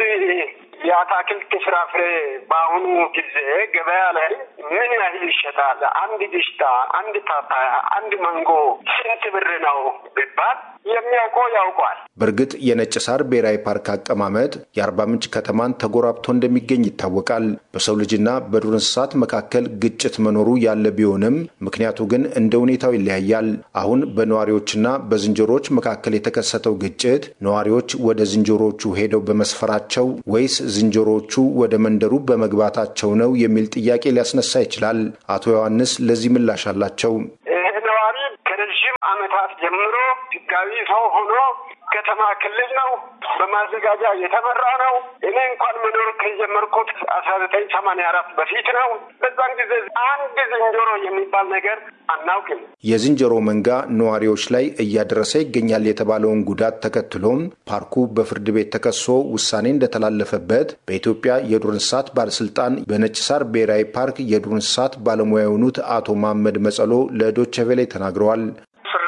የአታክልት ፍራፍሬ በአሁኑ ጊዜ ገበያ ላይ ምን ያህል ይሸጣል? አንድ ግሽጣ፣ አንድ ፓፓያ፣ አንድ ማንጎ ስንት ብር ነው ቢባል የሚያውቀው ያውቋል። በእርግጥ የነጭ ሳር ብሔራዊ ፓርክ አቀማመጥ የአርባ ምንጭ ከተማን ተጎራብቶ እንደሚገኝ ይታወቃል። በሰው ልጅና በዱር እንስሳት መካከል ግጭት መኖሩ ያለ ቢሆንም ምክንያቱ ግን እንደ ሁኔታው ይለያያል። አሁን በነዋሪዎችና በዝንጀሮዎች መካከል የተከሰተው ግጭት ነዋሪዎች ወደ ዝንጀሮዎቹ ሄደው በመስፈራቸው ወይስ ዝንጀሮዎቹ ወደ መንደሩ በመግባታቸው ነው የሚል ጥያቄ ሊያስነሳ ይችላል። አቶ ዮሐንስ ለዚህ ምላሽ አላቸው። ይህ ነዋሪ ከረዥም ዓመታት ጀምሮ ህጋዊ ሰው ሆኖ ከተማ ክልል ነው በማዘጋጃ የተመራ ነው። እኔ እንኳን መኖር ከጀመርኩት አስራ ዘጠኝ ሰማንያ አራት በፊት ነው። በዛን ጊዜ አንድ ዝንጀሮ የሚባል ነገር አናውቅም። የዝንጀሮ መንጋ ነዋሪዎች ላይ እያደረሰ ይገኛል የተባለውን ጉዳት ተከትሎም ፓርኩ በፍርድ ቤት ተከሶ ውሳኔ እንደተላለፈበት በኢትዮጵያ የዱር እንስሳት ባለስልጣን በነጭ ሳር ብሔራዊ ፓርክ የዱር እንስሳት ባለሙያ የሆኑት አቶ መሐመድ መጸሎ ለዶቼ ቬለ ተናግረዋል። ፍርድ ቤት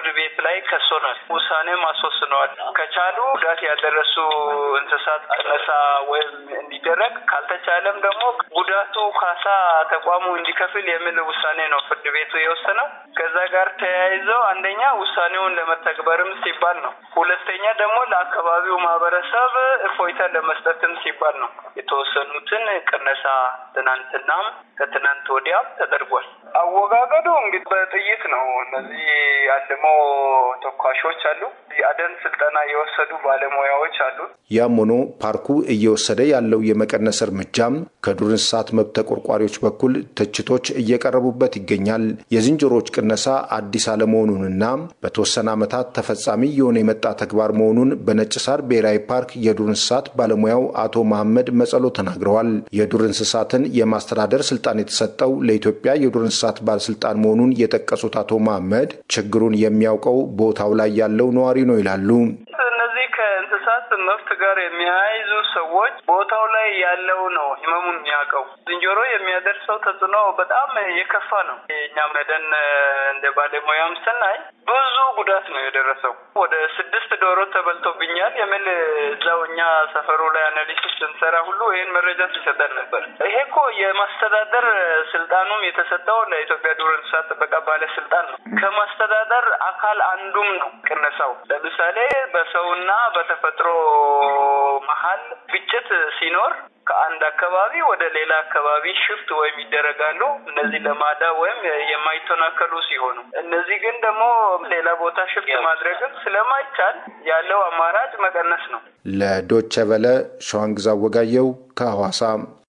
ላይ ከሶናል፣ ውሳኔም አስወስነዋል። ከቻሉ ጉዳት ያደረሱ እንስሳት ቅነሳ ወይም እንዲደረግ ካልተቻለም ደግሞ ጉዳቱ ካሳ ተቋሙ እንዲከፍል የሚል ውሳኔ ነው ፍርድ ቤቱ የወሰነው። ከዛ ጋር ተያይዘው አንደኛ ውሳኔውን ለመተግበርም ሲባል ነው። ሁለተኛ ደግሞ ለአካባቢው ማህበረሰብ እፎይታ ለመስጠትም ሲባል ነው። የተወሰኑትን ቅነሳ ትናንትናም ከትናንት ወዲያም ተደርጓል። አወጋገዱ እንግዲህ በጥይት ነው። እነዚህ አልሞ ተኳሾች አሉ። የአደን ስልጠና የወሰዱ ባለሙያዎች አሉ። ያም ሆኖ ፓርኩ እየወሰደ ያለው የመቀነስ እርምጃም ከዱር እንስሳት መብት ተቆርቋሪዎች በኩል ትችቶች እየቀረቡበት ይገኛል። የዝንጀሮዎች ቅነሳ አዲስ አለመሆኑንና በተወሰነ ዓመታት ተፈጻሚ የሆነ የመጣ ተግባር መሆኑን በነጭ ሳር ብሔራዊ ፓርክ የዱር እንስሳት ባለሙያው አቶ መሐመድ መጸሎ ተናግረዋል። የዱር እንስሳትን የማስተዳደር ስልጣን የተሰጠው ለኢትዮጵያ የዱር እንስሳት ባለስልጣን መሆኑን የጠቀሱት አቶ መሐመድ ችግሩን የሚያውቀው ቦታው ላይ ያለው ነዋሪ ነው ይላሉ። እነዚህ ከእንስሳት መብት ጋር የሚያይዙ ሰዎች ቦታው ላይ ያለው ነው ህመሙን የሚያውቀው። ዝንጀሮ የሚያደርሰው ተጽዕኖ በጣም የከፋ ነው። የእኛ መደን እንደ ባለሙያም ስናይ ብዙ ጉዳት ነው የደረሰው። ወደ ስድስት ዶሮ ተበልቶብኛል የሚል እዛው እኛ ሰፈሩ ላይ አናሊሲስ ስንሰራ ሁሉ ይህን መረጃ ሲሰጠን ነበር። ይሄ እኮ የማስተዳደር ስልጣኑም የተሰጠው ለኢትዮጵያ ዱር እንስሳት ጥበቃ ባለስልጣን ነው። ከማስተዳደር አካል አንዱም ነው ቅነሳው። ለምሳሌ በሰውና በተፈጥሮ መሀል ግጭት ሲኖር ከአንድ አካባቢ ወደ ሌላ አካባቢ ሽፍት ወይም ይደረጋሉ። እነዚህ ለማዳ ወይም የማይተናከሉ ሲሆኑ፣ እነዚህ ግን ደግሞ ሌላ ቦታ ሽፍት ማድረግም ስለማይቻል ያለው አማራጭ መቀነስ ነው። ለዶቸ ቨለ ሸዋንግዛ ወጋየው ከሐዋሳ።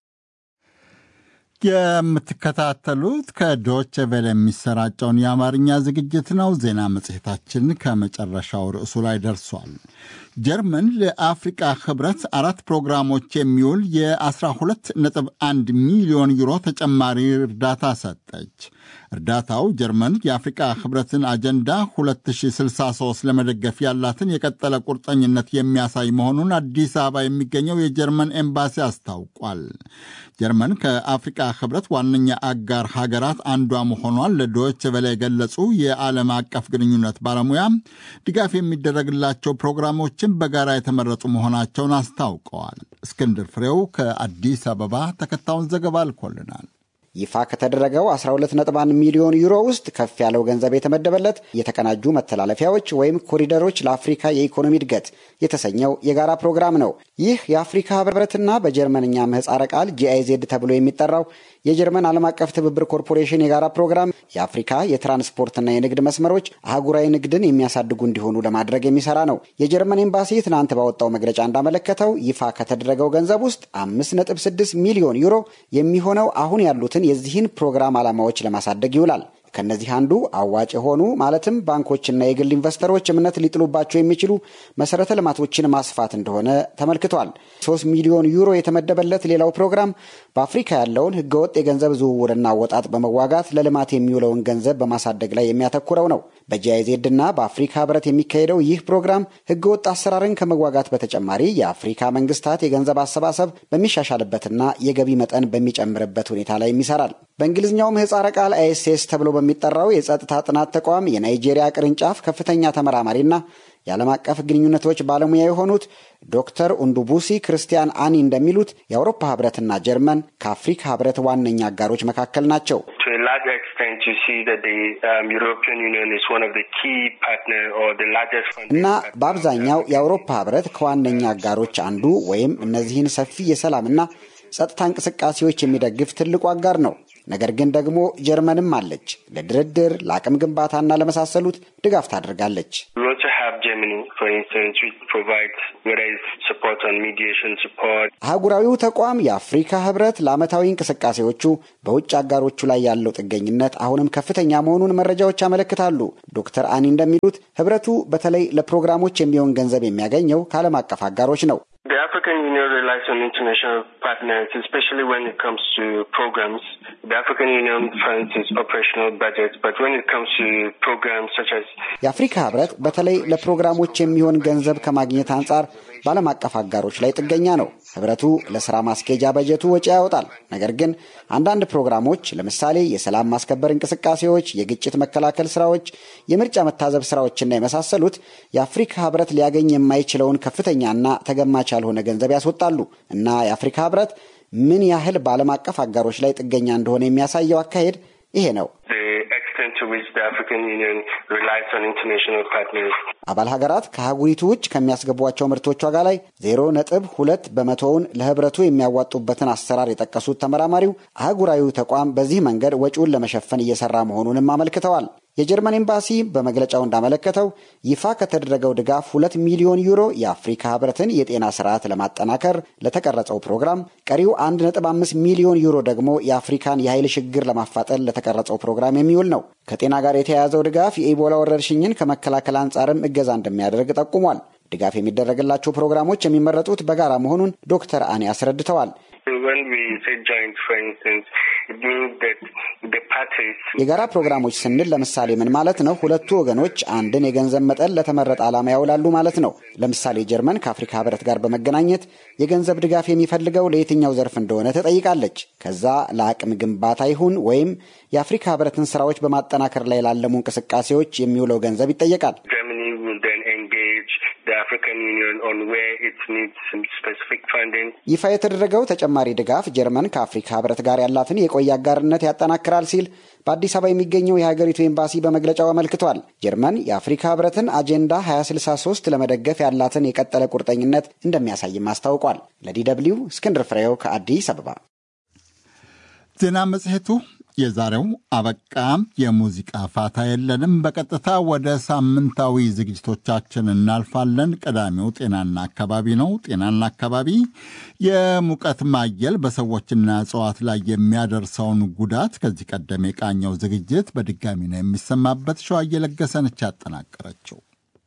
የምትከታተሉት ከዶች ቬለ የሚሰራጨውን የአማርኛ ዝግጅት ነው። ዜና መጽሔታችን ከመጨረሻው ርዕሱ ላይ ደርሷል። ጀርመን ለአፍሪቃ ህብረት አራት ፕሮግራሞች የሚውል የ12.1 ሚሊዮን ዩሮ ተጨማሪ እርዳታ ሰጠች። እርዳታው ጀርመን የአፍሪቃ ህብረትን አጀንዳ 2063 ለመደገፍ ያላትን የቀጠለ ቁርጠኝነት የሚያሳይ መሆኑን አዲስ አበባ የሚገኘው የጀርመን ኤምባሲ አስታውቋል። ጀርመን ከአፍሪቃ ህብረት ዋነኛ አጋር ሀገራት አንዷ መሆኗን ለዶይቼ ቬለ የገለጹ የዓለም አቀፍ ግንኙነት ባለሙያ ድጋፍ የሚደረግላቸው ፕሮግራሞችን በጋራ የተመረጡ መሆናቸውን አስታውቀዋል። እስክንድር ፍሬው ከአዲስ አበባ ተከታዩን ዘገባ አልኮልናል። ይፋ ከተደረገው 12.1 ሚሊዮን ዩሮ ውስጥ ከፍ ያለው ገንዘብ የተመደበለት የተቀናጁ መተላለፊያዎች ወይም ኮሪደሮች ለአፍሪካ የኢኮኖሚ እድገት የተሰኘው የጋራ ፕሮግራም ነው። ይህ የአፍሪካ ህብረትና በጀርመንኛ ምህፃረ ቃል ጂአይዜድ ተብሎ የሚጠራው የጀርመን ዓለም አቀፍ ትብብር ኮርፖሬሽን የጋራ ፕሮግራም የአፍሪካ የትራንስፖርትና የንግድ መስመሮች አህጉራዊ ንግድን የሚያሳድጉ እንዲሆኑ ለማድረግ የሚሰራ ነው። የጀርመን ኤምባሲ ትናንት ባወጣው መግለጫ እንዳመለከተው ይፋ ከተደረገው ገንዘብ ውስጥ 5.6 ሚሊዮን ዩሮ የሚሆነው አሁን ያሉትን የዚህን ፕሮግራም ዓላማዎች ለማሳደግ ይውላል። ከእነዚህ አንዱ አዋጭ የሆኑ ማለትም ባንኮችና የግል ኢንቨስተሮች እምነት ሊጥሉባቸው የሚችሉ መሰረተ ልማቶችን ማስፋት እንደሆነ ተመልክቷል። ሶስት ሚሊዮን ዩሮ የተመደበለት ሌላው ፕሮግራም በአፍሪካ ያለውን ህገወጥ የገንዘብ ዝውውርና አወጣጥ በመዋጋት ለልማት የሚውለውን ገንዘብ በማሳደግ ላይ የሚያተኩረው ነው። በጂአይዜድ እና በአፍሪካ ህብረት የሚካሄደው ይህ ፕሮግራም ህገወጥ አሰራርን ከመዋጋት በተጨማሪ የአፍሪካ መንግስታት የገንዘብ አሰባሰብ በሚሻሻልበትና የገቢ መጠን በሚጨምርበት ሁኔታ ላይ ይሰራል። በእንግሊዝኛው ምህፃረ ቃል አይኤስኤስ ተብሎ በሚጠራው የጸጥታ ጥናት ተቋም የናይጄሪያ ቅርንጫፍ ከፍተኛ ተመራማሪና የዓለም አቀፍ ግንኙነቶች ባለሙያ የሆኑት ዶክተር ኡንዱቡሲ ክርስቲያን አኒ እንደሚሉት የአውሮፓ ህብረትና ጀርመን ከአፍሪካ ህብረት ዋነኛ አጋሮች መካከል ናቸው። እና በአብዛኛው የአውሮፓ ህብረት ከዋነኛ አጋሮች አንዱ ወይም እነዚህን ሰፊ የሰላምና ጸጥታ እንቅስቃሴዎች የሚደግፍ ትልቁ አጋር ነው። ነገር ግን ደግሞ ጀርመንም አለች። ለድርድር ለአቅም ግንባታና ለመሳሰሉት ድጋፍ ታደርጋለች። አህጉራዊው ተቋም የአፍሪካ ህብረት ለዓመታዊ እንቅስቃሴዎቹ በውጭ አጋሮቹ ላይ ያለው ጥገኝነት አሁንም ከፍተኛ መሆኑን መረጃዎች ያመለክታሉ። ዶክተር አኒ እንደሚሉት ህብረቱ በተለይ ለፕሮግራሞች የሚሆን ገንዘብ የሚያገኘው ከዓለም አቀፍ አጋሮች ነው። The African Union relies on international partners, especially when it comes to programs. The African Union funds its operational budget, but when it comes to programs such as የአፍሪካ ህብረት በተለይ ለፕሮግራሞች የሚሆን ገንዘብ ከማግኘት አንጻር በዓለም አቀፍ አጋሮች ላይ ጥገኛ ነው። ህብረቱ ለስራ ማስኬጃ በጀቱ ወጪ ያወጣል። ነገር ግን አንዳንድ ፕሮግራሞች ለምሳሌ የሰላም ማስከበር እንቅስቃሴዎች፣ የግጭት መከላከል ስራዎች፣ የምርጫ መታዘብ ስራዎችና የመሳሰሉት የአፍሪካ ህብረት ሊያገኝ የማይችለውን ከፍተኛና ተገማች ያልሆነ ገንዘብ ያስወጣሉ እና የአፍሪካ ህብረት ምን ያህል በዓለም አቀፍ አጋሮች ላይ ጥገኛ እንደሆነ የሚያሳየው አካሄድ ይሄ ነው። አባል ሀገራት ከአህጉሪቱ ውጭ ከሚያስገቧቸው ምርቶች ዋጋ ላይ ዜሮ ነጥብ ሁለት በመቶውን ለህብረቱ የሚያዋጡበትን አሰራር የጠቀሱት ተመራማሪው አህጉራዊው ተቋም በዚህ መንገድ ወጪውን ለመሸፈን እየሰራ መሆኑንም አመልክተዋል። የጀርመን ኤምባሲ በመግለጫው እንዳመለከተው ይፋ ከተደረገው ድጋፍ ሁለት ሚሊዮን ዩሮ የአፍሪካ ህብረትን የጤና ስርዓት ለማጠናከር ለተቀረጸው ፕሮግራም፣ ቀሪው አንድ ነጥብ አምስት ሚሊዮን ዩሮ ደግሞ የአፍሪካን የኃይል ሽግግር ለማፋጠን ለተቀረጸው ፕሮግራም የሚውል ነው። ከጤና ጋር የተያያዘው ድጋፍ የኢቦላ ወረርሽኝን ከመከላከል አንጻርም እገዛ እንደሚያደርግ ጠቁሟል። ድጋፍ የሚደረግላቸው ፕሮግራሞች የሚመረጡት በጋራ መሆኑን ዶክተር አኔ አስረድተዋል። የጋራ ፕሮግራሞች ስንል ለምሳሌ ምን ማለት ነው? ሁለቱ ወገኖች አንድን የገንዘብ መጠን ለተመረጠ ዓላማ ያውላሉ ማለት ነው። ለምሳሌ ጀርመን ከአፍሪካ ህብረት ጋር በመገናኘት የገንዘብ ድጋፍ የሚፈልገው ለየትኛው ዘርፍ እንደሆነ ትጠይቃለች። ከዛ ለአቅም ግንባታ ይሁን ወይም የአፍሪካ ህብረትን ስራዎች በማጠናከር ላይ ላለሙ እንቅስቃሴዎች የሚውለው ገንዘብ ይጠየቃል። ይፋ የተደረገው ተጨማሪ ድጋፍ ጀርመን ከአፍሪካ ህብረት ጋር ያላትን የቆየ አጋርነት ያጠናክራል ሲል በአዲስ አበባ የሚገኘው የሀገሪቱ ኤምባሲ በመግለጫው አመልክቷል። ጀርመን የአፍሪካ ህብረትን አጀንዳ 2063 ለመደገፍ ያላትን የቀጠለ ቁርጠኝነት እንደሚያሳይም አስታውቋል። ለዲ ደብልዩ እስክንድር ፍሬው ከአዲስ አበባ። ዜና መጽሔቱ የዛሬው አበቃ። የሙዚቃ ፋታ የለንም። በቀጥታ ወደ ሳምንታዊ ዝግጅቶቻችን እናልፋለን። ቀዳሚው ጤናና አካባቢ ነው። ጤናና አካባቢ የሙቀት ማየል በሰዎችና እጽዋት ላይ የሚያደርሰውን ጉዳት ከዚህ ቀደም የቃኘው ዝግጅት በድጋሚ ነው የሚሰማበት። ሸዋ እየለገሰነች ያጠናቀረችው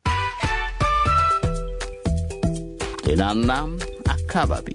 ጤናና አካባቢ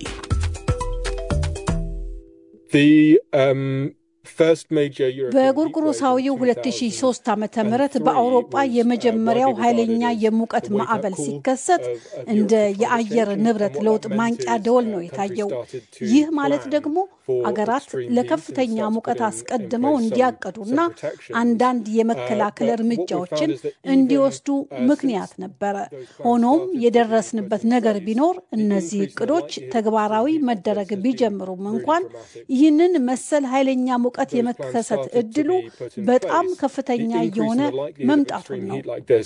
በጎርጎሮሳዊው 2003 ዓ ም በአውሮጳ የመጀመሪያው ኃይለኛ የሙቀት ማዕበል ሲከሰት እንደ የአየር ንብረት ለውጥ ማንቂያ ደወል ነው የታየው። ይህ ማለት ደግሞ አገራት ለከፍተኛ ሙቀት አስቀድመው እንዲያቀዱና አንዳንድ የመከላከል እርምጃዎችን እንዲወስዱ ምክንያት ነበረ። ሆኖም የደረስንበት ነገር ቢኖር እነዚህ እቅዶች ተግባራዊ መደረግ ቢጀምሩም እንኳን ይህንን መሰል ኃይለኛ ሙቀት የመከሰት እድሉ በጣም ከፍተኛ እየሆነ መምጣቱን ነው።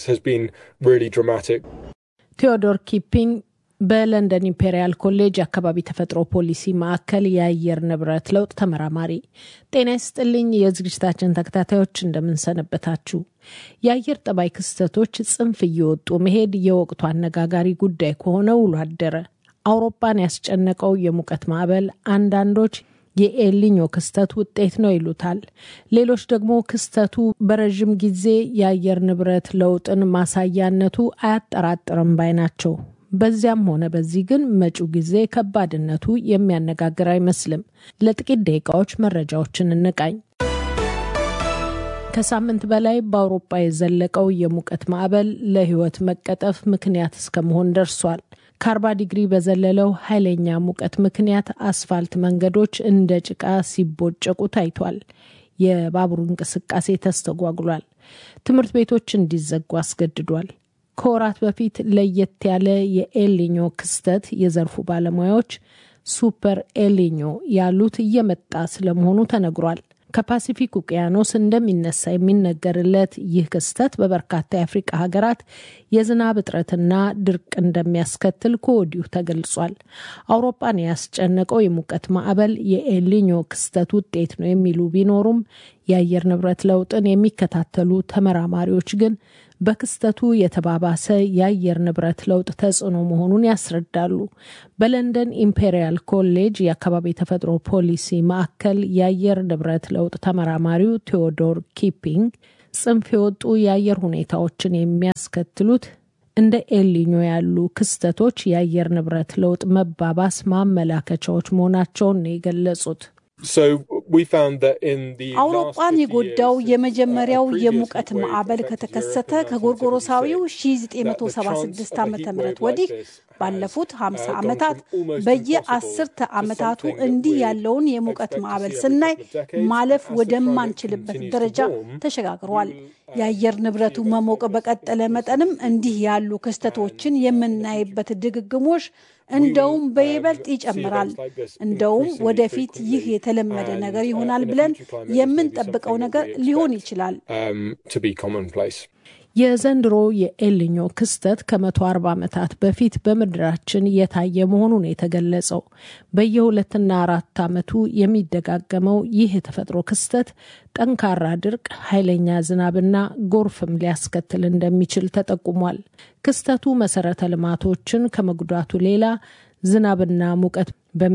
ቴዎዶር ኪፒንግ በለንደን ኢምፔሪያል ኮሌጅ የአካባቢ ተፈጥሮ ፖሊሲ ማዕከል የአየር ንብረት ለውጥ ተመራማሪ። ጤና ይስጥልኝ የዝግጅታችን ተከታታዮች እንደምንሰነበታችሁ። የአየር ጠባይ ክስተቶች ጽንፍ እየወጡ መሄድ የወቅቱ አነጋጋሪ ጉዳይ ከሆነ ውሎ አደረ። አውሮፓን ያስጨነቀው የሙቀት ማዕበል አንዳንዶች የኤልኒኞ ክስተት ውጤት ነው ይሉታል። ሌሎች ደግሞ ክስተቱ በረዥም ጊዜ የአየር ንብረት ለውጥን ማሳያነቱ አያጠራጥርም ባይ ናቸው። በዚያም ሆነ በዚህ ግን መጪው ጊዜ ከባድነቱ የሚያነጋግር አይመስልም። ለጥቂት ደቂቃዎች መረጃዎችን እንቃኝ። ከሳምንት በላይ በአውሮፓ የዘለቀው የሙቀት ማዕበል ለሕይወት መቀጠፍ ምክንያት እስከመሆን ደርሷል። ከአርባ ዲግሪ በዘለለው ኃይለኛ ሙቀት ምክንያት አስፋልት መንገዶች እንደ ጭቃ ሲቦጨቁ ታይቷል። የባቡር እንቅስቃሴ ተስተጓጉሏል። ትምህርት ቤቶች እንዲዘጉ አስገድዷል። ከወራት በፊት ለየት ያለ የኤልኒኞ ክስተት የዘርፉ ባለሙያዎች ሱፐር ኤልኒኞ ያሉት እየመጣ ስለመሆኑ ተነግሯል። ከፓሲፊክ ውቅያኖስ እንደሚነሳ የሚነገርለት ይህ ክስተት በበርካታ የአፍሪቃ ሀገራት የዝናብ እጥረትና ድርቅ እንደሚያስከትል ከወዲሁ ተገልጿል። አውሮፓን ያስጨነቀው የሙቀት ማዕበል የኤልኒኞ ክስተት ውጤት ነው የሚሉ ቢኖሩም የአየር ንብረት ለውጥን የሚከታተሉ ተመራማሪዎች ግን በክስተቱ የተባባሰ የአየር ንብረት ለውጥ ተጽዕኖ መሆኑን ያስረዳሉ። በለንደን ኢምፔሪያል ኮሌጅ የአካባቢ ተፈጥሮ ፖሊሲ ማዕከል የአየር ንብረት ለውጥ ተመራማሪው ቴዎዶር ኪፒንግ ጽንፍ የወጡ የአየር ሁኔታዎችን የሚያስከትሉት እንደ ኤልኒኞ ያሉ ክስተቶች የአየር ንብረት ለውጥ መባባስ ማመላከቻዎች መሆናቸውን ነው የገለጹት። አውሮፓን የጎዳው የመጀመሪያው የሙቀት ማዕበል ከተከሰተ ከጎርጎሮሳዊው 1976 ዓ ም ወዲህ ባለፉት 50 ዓመታት በየአስርተ ዓመታቱ እንዲህ ያለውን የሙቀት ማዕበል ስናይ ማለፍ ወደማንችልበት ደረጃ ተሸጋግሯል። የአየር ንብረቱ መሞቅ በቀጠለ መጠንም እንዲህ ያሉ ክስተቶችን የምናይበት ድግግሞሽ እንደውም በይበልጥ ይጨምራል። እንደውም ወደፊት ይህ የተለመደ ነገር ይሆናል ብለን የምንጠብቀው ነገር ሊሆን ይችላል። የዘንድሮ የኤልኞ ክስተት ከመቶ አርባ ዓመታት በፊት በምድራችን የታየ መሆኑን የተገለጸው በየሁለትና አራት ዓመቱ የሚደጋገመው ይህ የተፈጥሮ ክስተት ጠንካራ ድርቅ፣ ኃይለኛ ዝናብና ጎርፍም ሊያስከትል እንደሚችል ተጠቁሟል። ክስተቱ መሰረተ ልማቶችን ከመጉዳቱ ሌላ ዝናብና ሙቀት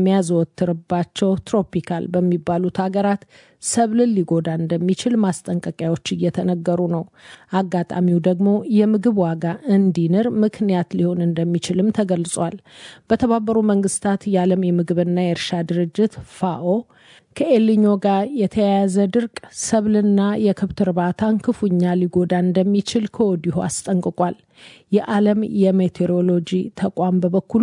በሚያዘወትርባቸው ትሮፒካል በሚባሉት ሀገራት ሰብልን ሊጎዳ እንደሚችል ማስጠንቀቂያዎች እየተነገሩ ነው። አጋጣሚው ደግሞ የምግብ ዋጋ እንዲንር ምክንያት ሊሆን እንደሚችልም ተገልጿል። በተባበሩ መንግስታት የዓለም የምግብና የእርሻ ድርጅት ፋኦ ከኤልኞ ጋር የተያያዘ ድርቅ ሰብልና የከብት እርባታን ክፉኛ ሊጎዳ እንደሚችል ከወዲሁ አስጠንቅቋል። የዓለም የሜቴሮሎጂ ተቋም በበኩሉ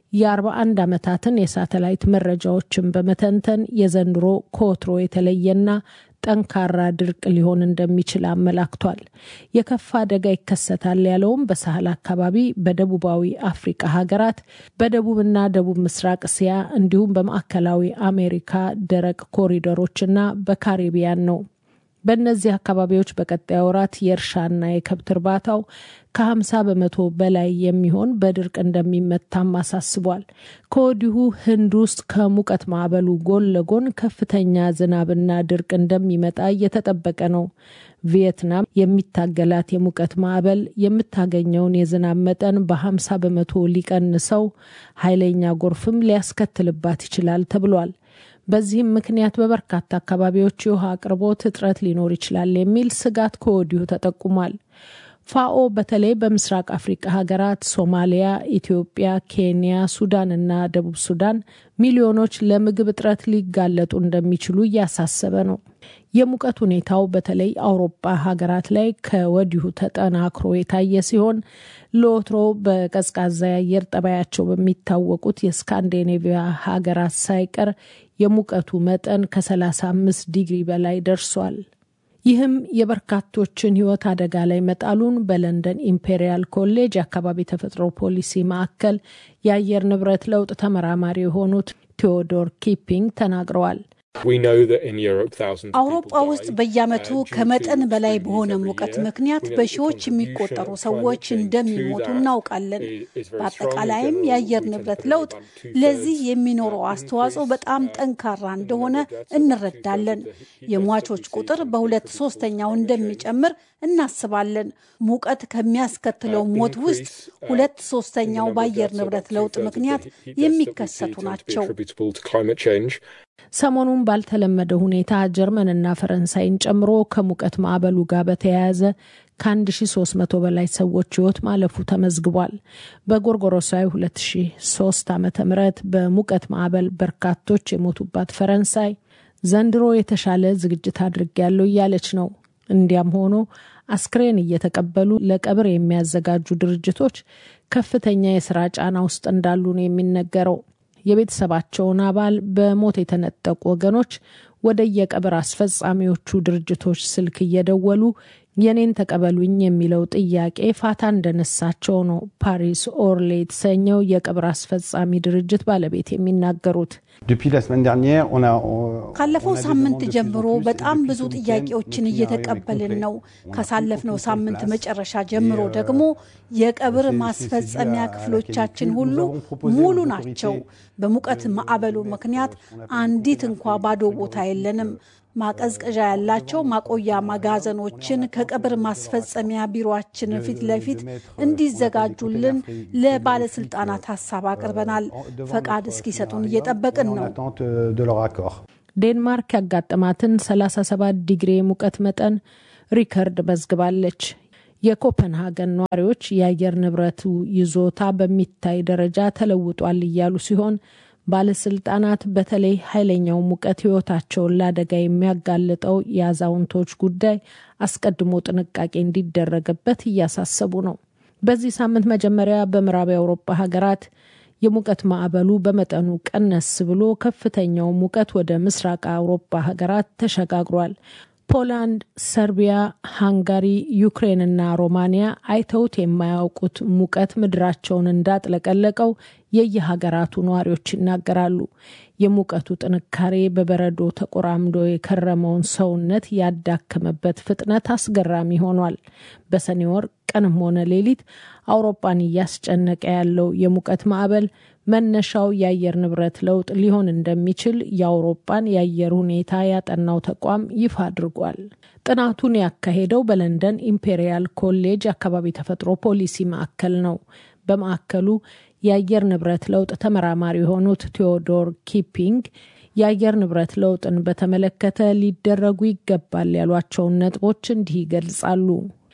የ41 ዓመታትን የሳተላይት መረጃዎችን በመተንተን የዘንድሮ ከወትሮ የተለየና ጠንካራ ድርቅ ሊሆን እንደሚችል አመላክቷል። የከፋ አደጋ ይከሰታል ያለውም በሳህል አካባቢ፣ በደቡባዊ አፍሪቃ ሀገራት፣ በደቡብና ደቡብ ምስራቅ እስያ እንዲሁም በማዕከላዊ አሜሪካ ደረቅ ኮሪደሮችና በካሪቢያን ነው። በእነዚህ አካባቢዎች በቀጣይ ወራት የእርሻና የከብት እርባታው ከ50 በመቶ በላይ የሚሆን በድርቅ እንደሚመታም አሳስቧል። ከወዲሁ ህንድ ውስጥ ከሙቀት ማዕበሉ ጎን ለጎን ከፍተኛ ዝናብና ድርቅ እንደሚመጣ እየተጠበቀ ነው። ቪየትናም የሚታገላት የሙቀት ማዕበል የምታገኘውን የዝናብ መጠን በ50 በመቶ ሊቀንሰው፣ ኃይለኛ ጎርፍም ሊያስከትልባት ይችላል ተብሏል። በዚህም ምክንያት በበርካታ አካባቢዎች የውሃ አቅርቦት እጥረት ሊኖር ይችላል የሚል ስጋት ከወዲሁ ተጠቁሟል። ፋኦ በተለይ በምስራቅ አፍሪቃ ሀገራት ሶማሊያ፣ ኢትዮጵያ፣ ኬንያ፣ ሱዳን እና ደቡብ ሱዳን ሚሊዮኖች ለምግብ እጥረት ሊጋለጡ እንደሚችሉ እያሳሰበ ነው። የሙቀት ሁኔታው በተለይ አውሮፓ ሀገራት ላይ ከወዲሁ ተጠናክሮ የታየ ሲሆን ለወትሮ በቀዝቃዛ የአየር ጠባያቸው በሚታወቁት የስካንዲኔቪያ ሀገራት ሳይቀር የሙቀቱ መጠን ከ35 ዲግሪ በላይ ደርሷል። ይህም የበርካቶችን ሕይወት አደጋ ላይ መጣሉን በለንደን ኢምፔሪያል ኮሌጅ የአካባቢ ተፈጥሮ ፖሊሲ ማዕከል የአየር ንብረት ለውጥ ተመራማሪ የሆኑት ቴዎዶር ኪፒንግ ተናግረዋል። አውሮፓ ውስጥ በየዓመቱ ከመጠን በላይ በሆነ ሙቀት ምክንያት በሺዎች የሚቆጠሩ ሰዎች እንደሚሞቱ እናውቃለን። በአጠቃላይም የአየር ንብረት ለውጥ ለዚህ የሚኖረው አስተዋጽኦ በጣም ጠንካራ እንደሆነ እንረዳለን። የሟቾች ቁጥር በሁለት ሶስተኛው እንደሚጨምር እናስባለን። ሙቀት ከሚያስከትለው ሞት ውስጥ ሁለት ሶስተኛው በአየር ንብረት ለውጥ ምክንያት የሚከሰቱ ናቸው። ሰሞኑን ባልተለመደ ሁኔታ ጀርመንና ፈረንሳይን ጨምሮ ከሙቀት ማዕበሉ ጋር በተያያዘ ከ1300 በላይ ሰዎች ሕይወት ማለፉ ተመዝግቧል። በጎርጎሮሳዊ 2003 ዓ ም በሙቀት ማዕበል በርካቶች የሞቱባት ፈረንሳይ ዘንድሮ የተሻለ ዝግጅት አድርጌያለሁ እያለች ነው። እንዲያም ሆኖ አስክሬን እየተቀበሉ ለቀብር የሚያዘጋጁ ድርጅቶች ከፍተኛ የስራ ጫና ውስጥ እንዳሉ ነው የሚነገረው። የቤተሰባቸውን አባል በሞት የተነጠቁ ወገኖች ወደ የቀብር አስፈጻሚዎቹ ድርጅቶች ስልክ እየደወሉ የኔን ተቀበሉኝ የሚለው ጥያቄ ፋታ እንደነሳቸው ነው ፓሪስ ኦርሌ የተሰኘው የቀብር አስፈጻሚ ድርጅት ባለቤት የሚናገሩት። ካለፈው ሳምንት ጀምሮ በጣም ብዙ ጥያቄዎችን እየተቀበልን ነው። ካሳለፍነው ሳምንት መጨረሻ ጀምሮ ደግሞ የቀብር ማስፈጸሚያ ክፍሎቻችን ሁሉ ሙሉ ናቸው። በሙቀት ማዕበሉ ምክንያት አንዲት እንኳ ባዶ ቦታ የለንም። ማቀዝቀዣ ያላቸው ማቆያ መጋዘኖችን ከቀብር ማስፈጸሚያ ቢሮችን ፊት ለፊት እንዲዘጋጁልን ለባለስልጣናት ሀሳብ አቅርበናል። ፈቃድ እስኪሰጡን እየጠበቅን ነው። ዴንማርክ ያጋጠማትን 37 ዲግሪ የሙቀት መጠን ሪከርድ መዝግባለች። የኮፐንሃገን ነዋሪዎች የአየር ንብረቱ ይዞታ በሚታይ ደረጃ ተለውጧል እያሉ ሲሆን ባለስልጣናት በተለይ ኃይለኛው ሙቀት ሕይወታቸውን ለአደጋ የሚያጋልጠው የአዛውንቶች ጉዳይ አስቀድሞ ጥንቃቄ እንዲደረግበት እያሳሰቡ ነው። በዚህ ሳምንት መጀመሪያ በምዕራብ የአውሮፓ ሀገራት የሙቀት ማዕበሉ በመጠኑ ቀነስ ብሎ ከፍተኛው ሙቀት ወደ ምስራቅ አውሮፓ ሀገራት ተሸጋግሯል። ፖላንድ፣ ሰርቢያ፣ ሃንጋሪ፣ ዩክሬንና ሮማኒያ አይተውት የማያውቁት ሙቀት ምድራቸውን እንዳጥለቀለቀው የየሀገራቱ ነዋሪዎች ይናገራሉ። የሙቀቱ ጥንካሬ በበረዶ ተቆራምዶ የከረመውን ሰውነት ያዳከመበት ፍጥነት አስገራሚ ሆኗል። በሰኔ ወር ቀንም ሆነ ሌሊት አውሮፓን እያስጨነቀ ያለው የሙቀት ማዕበል መነሻው የአየር ንብረት ለውጥ ሊሆን እንደሚችል የአውሮፓን የአየር ሁኔታ ያጠናው ተቋም ይፋ አድርጓል። ጥናቱን ያካሄደው በለንደን ኢምፔሪያል ኮሌጅ አካባቢ ተፈጥሮ ፖሊሲ ማዕከል ነው። በማዕከሉ የአየር ንብረት ለውጥ ተመራማሪ የሆኑት ቴዎዶር ኪፒንግ የአየር ንብረት ለውጥን በተመለከተ ሊደረጉ ይገባል ያሏቸውን ነጥቦች እንዲህ ይገልጻሉ።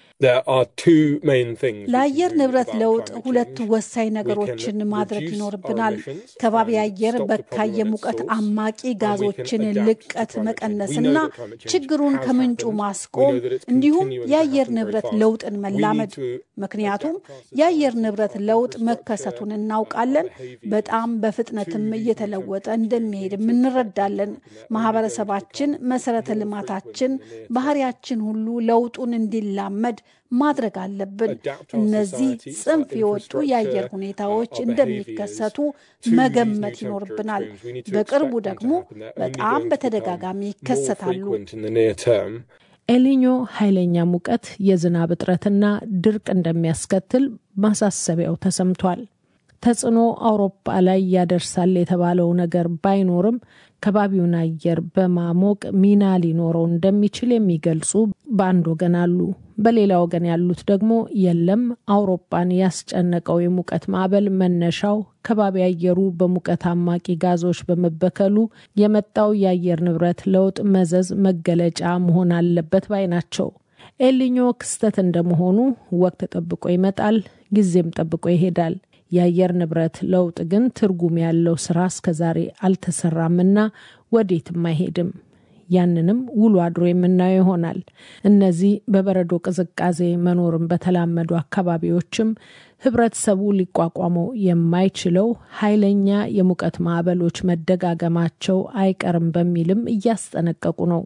ለአየር ንብረት ለውጥ ሁለት ወሳኝ ነገሮችን ማድረግ ይኖርብናል። ከባቢ አየር በካይ የሙቀት አማቂ ጋዞችን ልቀት መቀነስና ችግሩን ከምንጩ ማስቆም እንዲሁም የአየር ንብረት ለውጥን መላመድ። ምክንያቱም የአየር ንብረት ለውጥ መከሰቱን እናውቃለን። በጣም በፍጥነትም እየተለወጠ እንደሚሄድም እንረዳለን። ማህበረሰባችን፣ መሰረተ ልማታችን፣ ባህሪያችን ሁሉ ለውጡን እንዲላመድ ማድረግ አለብን። እነዚህ ጽንፍ የወጡ የአየር ሁኔታዎች እንደሚከሰቱ መገመት ይኖርብናል። በቅርቡ ደግሞ በጣም በተደጋጋሚ ይከሰታሉ። ኤሊኞ ኃይለኛ ሙቀት፣ የዝናብ እጥረትና ድርቅ እንደሚያስከትል ማሳሰቢያው ተሰምቷል። ተጽዕኖ አውሮፓ ላይ ያደርሳል የተባለው ነገር ባይኖርም ከባቢውን አየር በማሞቅ ሚና ሊኖረው እንደሚችል የሚገልጹ በአንድ ወገን አሉ። በሌላ ወገን ያሉት ደግሞ የለም፣ አውሮፓን ያስጨነቀው የሙቀት ማዕበል መነሻው ከባቢ አየሩ በሙቀት አማቂ ጋዞች በመበከሉ የመጣው የአየር ንብረት ለውጥ መዘዝ መገለጫ መሆን አለበት ባይ ናቸው። ኤልኞ ክስተት እንደመሆኑ ወቅት ጠብቆ ይመጣል፣ ጊዜም ጠብቆ ይሄዳል። የአየር ንብረት ለውጥ ግን ትርጉም ያለው ስራ እስከዛሬ አልተሰራምና ወዴትም አይሄድም። ያንንም ውሎ አድሮ የምናየው ይሆናል። እነዚህ በበረዶ ቅዝቃዜ መኖርን በተላመዱ አካባቢዎችም ህብረተሰቡ ሊቋቋመው የማይችለው ኃይለኛ የሙቀት ማዕበሎች መደጋገማቸው አይቀርም በሚልም እያስጠነቀቁ ነው።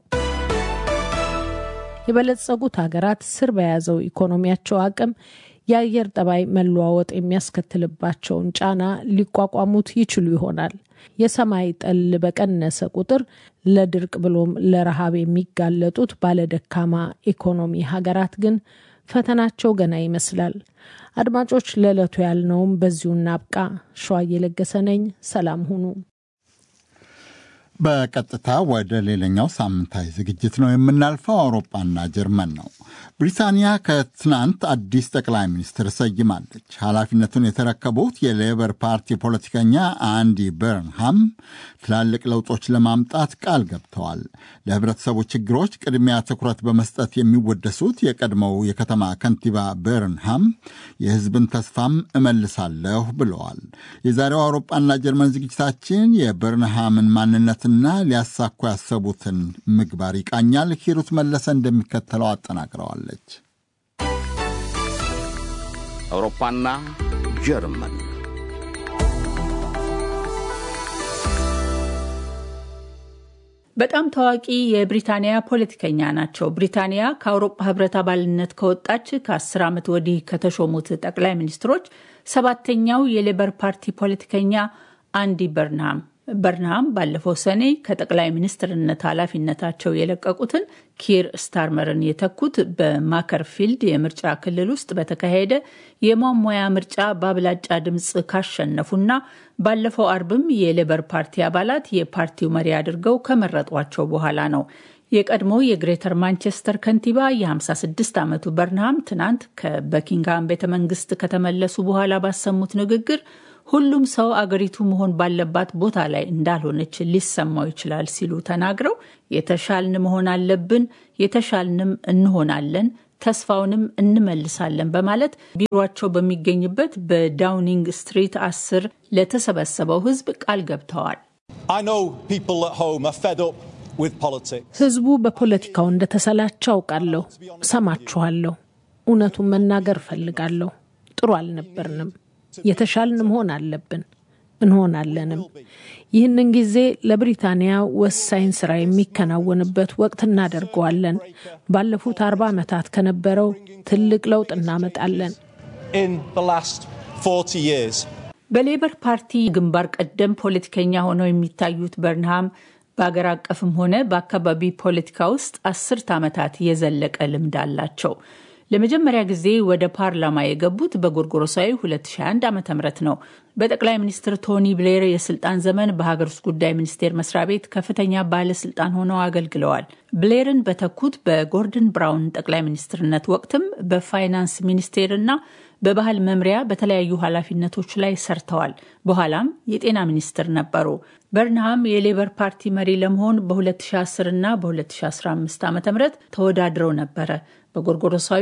የበለጸጉት ሀገራት ስር በያዘው ኢኮኖሚያቸው አቅም የአየር ጠባይ መለዋወጥ የሚያስከትልባቸውን ጫና ሊቋቋሙት ይችሉ ይሆናል። የሰማይ ጠል በቀነሰ ቁጥር ለድርቅ ብሎም ለረሃብ የሚጋለጡት ባለደካማ ኢኮኖሚ ሀገራት ግን ፈተናቸው ገና ይመስላል። አድማጮች፣ ለዕለቱ ያልነውም በዚሁ እናብቃ። ሸዋ እየለገሰ ነኝ። ሰላም ሁኑ። በቀጥታ ወደ ሌላኛው ሳምንታዊ ዝግጅት ነው የምናልፈው። አውሮፓና ጀርመን ነው። ብሪታንያ ከትናንት አዲስ ጠቅላይ ሚኒስትር ሰይማለች። ኃላፊነቱን የተረከቡት የሌበር ፓርቲ ፖለቲከኛ አንዲ በርንሃም ትላልቅ ለውጦች ለማምጣት ቃል ገብተዋል። ለህብረተሰቡ ችግሮች ቅድሚያ ትኩረት በመስጠት የሚወደሱት የቀድሞው የከተማ ከንቲባ በርንሃም የህዝብን ተስፋም እመልሳለሁ ብለዋል። የዛሬው አውሮፓና ጀርመን ዝግጅታችን የበርንሃምን ማንነት ና ሊያሳኩ ያሰቡትን ምግባር ይቃኛል። ሂሩት መለሰ እንደሚከተለው አጠናቅረዋለች። አውሮፓና ጀርመን በጣም ታዋቂ የብሪታንያ ፖለቲከኛ ናቸው። ብሪታንያ ከአውሮፓ ህብረት አባልነት ከወጣች ከአስር ዓመት ወዲህ ከተሾሙት ጠቅላይ ሚኒስትሮች ሰባተኛው የሌበር ፓርቲ ፖለቲከኛ አንዲ በርንሃም በርንሃም ባለፈው ሰኔ ከጠቅላይ ሚኒስትርነት ኃላፊነታቸው የለቀቁትን ኪር ስታርመርን የተኩት በማከርፊልድ የምርጫ ክልል ውስጥ በተካሄደ የሟሟያ ምርጫ በአብላጫ ድምፅ ካሸነፉና ባለፈው አርብም የሌበር ፓርቲ አባላት የፓርቲው መሪ አድርገው ከመረጧቸው በኋላ ነው። የቀድሞ የግሬተር ማንቸስተር ከንቲባ የ56 ዓመቱ በርንሃም ትናንት ከበኪንግሃም ቤተ መንግስት ከተመለሱ በኋላ ባሰሙት ንግግር ሁሉም ሰው አገሪቱ መሆን ባለባት ቦታ ላይ እንዳልሆነች ሊሰማው ይችላል ሲሉ ተናግረው የተሻልን መሆን አለብን፣ የተሻልንም እንሆናለን፣ ተስፋውንም እንመልሳለን በማለት ቢሮቸው በሚገኝበት በዳውኒንግ ስትሪት አስር ለተሰበሰበው ህዝብ ቃል ገብተዋል። ህዝቡ በፖለቲካው እንደተሰላቸው አውቃለሁ። ሰማችኋለሁ። እውነቱን መናገር እፈልጋለሁ። ጥሩ አልነበርንም። የተሻልን መሆን አለብን። እንሆናለንም። ይህንን ጊዜ ለብሪታንያ ወሳኝ ስራ የሚከናወንበት ወቅት እናደርገዋለን። ባለፉት አርባ ዓመታት ከነበረው ትልቅ ለውጥ እናመጣለን። በሌበር ፓርቲ ግንባር ቀደም ፖለቲከኛ ሆነው የሚታዩት በርንሃም በአገር አቀፍም ሆነ በአካባቢ ፖለቲካ ውስጥ አስርት ዓመታት የዘለቀ ልምድ አላቸው። ለመጀመሪያ ጊዜ ወደ ፓርላማ የገቡት በጎርጎሮሳዊ 2021 ዓ ም ነው። በጠቅላይ ሚኒስትር ቶኒ ብሌር የስልጣን ዘመን በሀገር ውስጥ ጉዳይ ሚኒስቴር መስሪያ ቤት ከፍተኛ ባለስልጣን ሆነው አገልግለዋል። ብሌርን በተኩት በጎርደን ብራውን ጠቅላይ ሚኒስትርነት ወቅትም በፋይናንስ ሚኒስቴርና በባህል መምሪያ በተለያዩ ኃላፊነቶች ላይ ሰርተዋል። በኋላም የጤና ሚኒስትር ነበሩ። በርንሃም የሌበር ፓርቲ መሪ ለመሆን በ2010 እና በ2015 ዓ ም ተወዳድረው ነበረ። በጎርጎሮሳዊ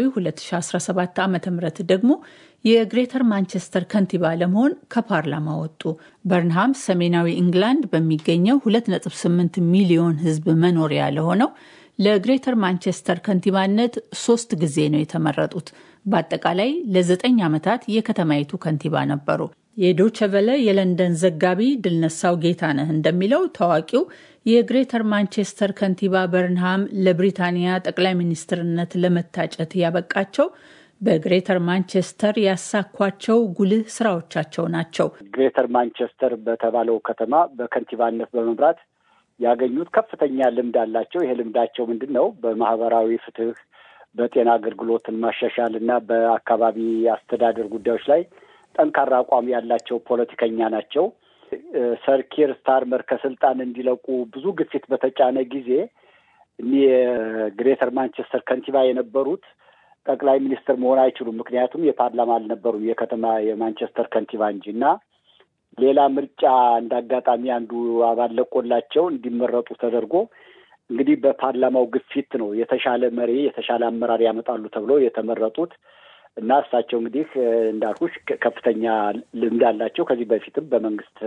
2017 ዓ ም ደግሞ የግሬተር ማንቸስተር ከንቲባ ለመሆን ከፓርላማ ወጡ። በርንሃም ሰሜናዊ ኢንግላንድ በሚገኘው 2.8 ሚሊዮን ሕዝብ መኖሪያ ለሆነው ለግሬተር ማንቸስተር ከንቲባነት ሶስት ጊዜ ነው የተመረጡት። በአጠቃላይ ለዘጠኝ ዓመታት የከተማይቱ ከንቲባ ነበሩ። የዶቸቨለ የለንደን ዘጋቢ ድልነሳው ጌታነህ እንደሚለው ታዋቂው የግሬተር ማንቸስተር ከንቲባ በርንሃም ለብሪታንያ ጠቅላይ ሚኒስትርነት ለመታጨት ያበቃቸው በግሬተር ማንቸስተር ያሳኳቸው ጉልህ ስራዎቻቸው ናቸው። ግሬተር ማንቸስተር በተባለው ከተማ በከንቲባነት በመምራት ያገኙት ከፍተኛ ልምድ አላቸው። ይሄ ልምዳቸው ምንድን ነው? በማህበራዊ ፍትህ፣ በጤና አገልግሎትን ማሻሻል እና በአካባቢ አስተዳደር ጉዳዮች ላይ ጠንካራ አቋም ያላቸው ፖለቲከኛ ናቸው። ሰር ኪር ስታርመር ከስልጣን እንዲለቁ ብዙ ግፊት በተጫነ ጊዜ እኒህ የግሬተር ማንቸስተር ከንቲባ የነበሩት ጠቅላይ ሚኒስትር መሆን አይችሉም። ምክንያቱም የፓርላማ አልነበሩም፣ የከተማ የማንቸስተር ከንቲባ እንጂ እና ሌላ ምርጫ እንደ አጋጣሚ አንዱ አባል ለቆላቸው እንዲመረጡ ተደርጎ እንግዲህ በፓርላማው ግፊት ነው የተሻለ መሪ የተሻለ አመራር ያመጣሉ ተብሎ የተመረጡት እና እሳቸው እንግዲህ እንዳልኩሽ ከፍተኛ ልምድ አላቸው። ከዚህ በፊትም በመንግስት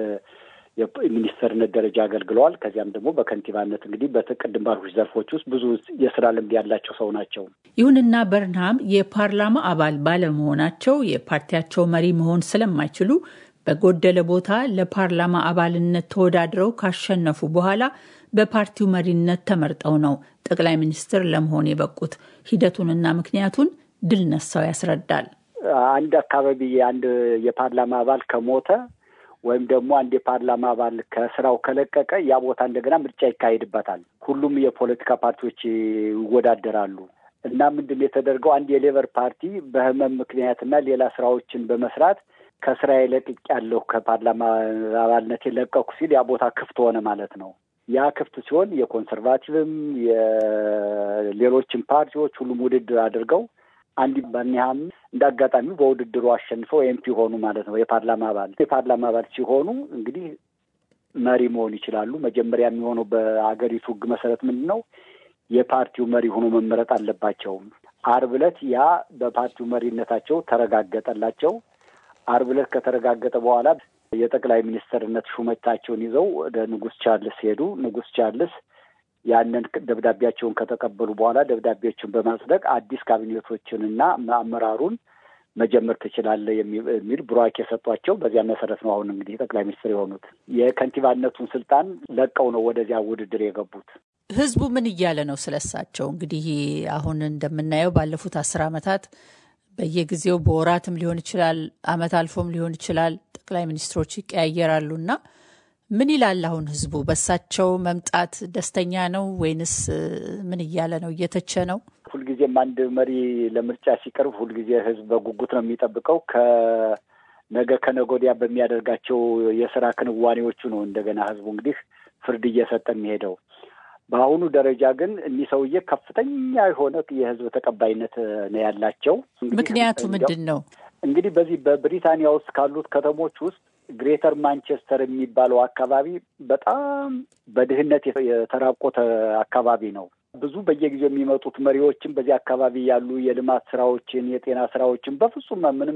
የሚኒስትርነት ደረጃ አገልግለዋል። ከዚያም ደግሞ በከንቲባነት እንግዲህ በቅድም ባልኩሽ ዘርፎች ውስጥ ብዙ የስራ ልምድ ያላቸው ሰው ናቸው። ይሁንና በርንሃም የፓርላማ አባል ባለመሆናቸው የፓርቲያቸው መሪ መሆን ስለማይችሉ በጎደለ ቦታ ለፓርላማ አባልነት ተወዳድረው ካሸነፉ በኋላ በፓርቲው መሪነት ተመርጠው ነው ጠቅላይ ሚኒስትር ለመሆን የበቁት። ሂደቱንና ምክንያቱን ድል ነሳው ያስረዳል። አንድ አካባቢ አንድ የፓርላማ አባል ከሞተ ወይም ደግሞ አንድ የፓርላማ አባል ከስራው ከለቀቀ ያ ቦታ እንደገና ምርጫ ይካሄድበታል። ሁሉም የፖለቲካ ፓርቲዎች ይወዳደራሉ እና ምንድን የተደርገው አንድ የሌበር ፓርቲ በህመም ምክንያትና ሌላ ስራዎችን በመስራት ከስራ ለቅቅ ያለሁ ከፓርላማ አባልነት የለቀኩ ሲል ያ ቦታ ክፍት ሆነ ማለት ነው። ያ ክፍት ሲሆን የኮንሰርቫቲቭም የሌሎችም ፓርቲዎች ሁሉም ውድድር አድርገው አንድ በርንሃም እንደ አጋጣሚ በውድድሩ አሸንፈው ኤምፒ ሆኑ ማለት ነው። የፓርላማ አባል የፓርላማ አባል ሲሆኑ እንግዲህ መሪ መሆን ይችላሉ። መጀመሪያ የሚሆነው በአገሪቱ ሕግ መሰረት ምንድን ነው የፓርቲው መሪ ሆኖ መመረጥ አለባቸው። አርብ ዕለት ያ በፓርቲው መሪነታቸው ተረጋገጠላቸው። አርብ ዕለት ከተረጋገጠ በኋላ የጠቅላይ ሚኒስትርነት ሹመታቸውን ይዘው ወደ ንጉስ ቻርልስ ሄዱ። ንጉስ ቻርልስ ያንን ደብዳቤያቸውን ከተቀበሉ በኋላ ደብዳቤዎችን በማጽደቅ አዲስ ካቢኔቶችንና አመራሩን መጀመር ትችላለህ የሚል ቡራኬ የሰጧቸው። በዚያ መሰረት ነው አሁን እንግዲህ ጠቅላይ ሚኒስትር የሆኑት። የከንቲባነቱን ስልጣን ለቀው ነው ወደዚያ ውድድር የገቡት። ህዝቡ ምን እያለ ነው ስለሳቸው? እንግዲህ አሁን እንደምናየው ባለፉት አስር ዓመታት በየጊዜው በወራትም ሊሆን ይችላል፣ አመት አልፎም ሊሆን ይችላል ጠቅላይ ሚኒስትሮች ይቀያየራሉ እና ምን ይላል አሁን ህዝቡ? በሳቸው መምጣት ደስተኛ ነው ወይንስ ምን እያለ ነው? እየተቸ ነው? ሁልጊዜም አንድ መሪ ለምርጫ ሲቀርብ ሁልጊዜ ህዝብ በጉጉት ነው የሚጠብቀው። ከነገ ከነገ ወዲያ በሚያደርጋቸው የስራ ክንዋኔዎቹ ነው እንደገና ህዝቡ እንግዲህ ፍርድ እየሰጠ የሚሄደው። በአሁኑ ደረጃ ግን እኒህ ሰውዬ ከፍተኛ የሆነ የህዝብ ተቀባይነት ነው ያላቸው። ምክንያቱ ምንድን ነው? እንግዲህ በዚህ በብሪታንያ ውስጥ ካሉት ከተሞች ውስጥ ግሬተር ማንቸስተር የሚባለው አካባቢ በጣም በድህነት የተራቆተ አካባቢ ነው። ብዙ በየጊዜው የሚመጡት መሪዎችም በዚህ አካባቢ ያሉ የልማት ስራዎችን፣ የጤና ስራዎችን በፍጹም ምንም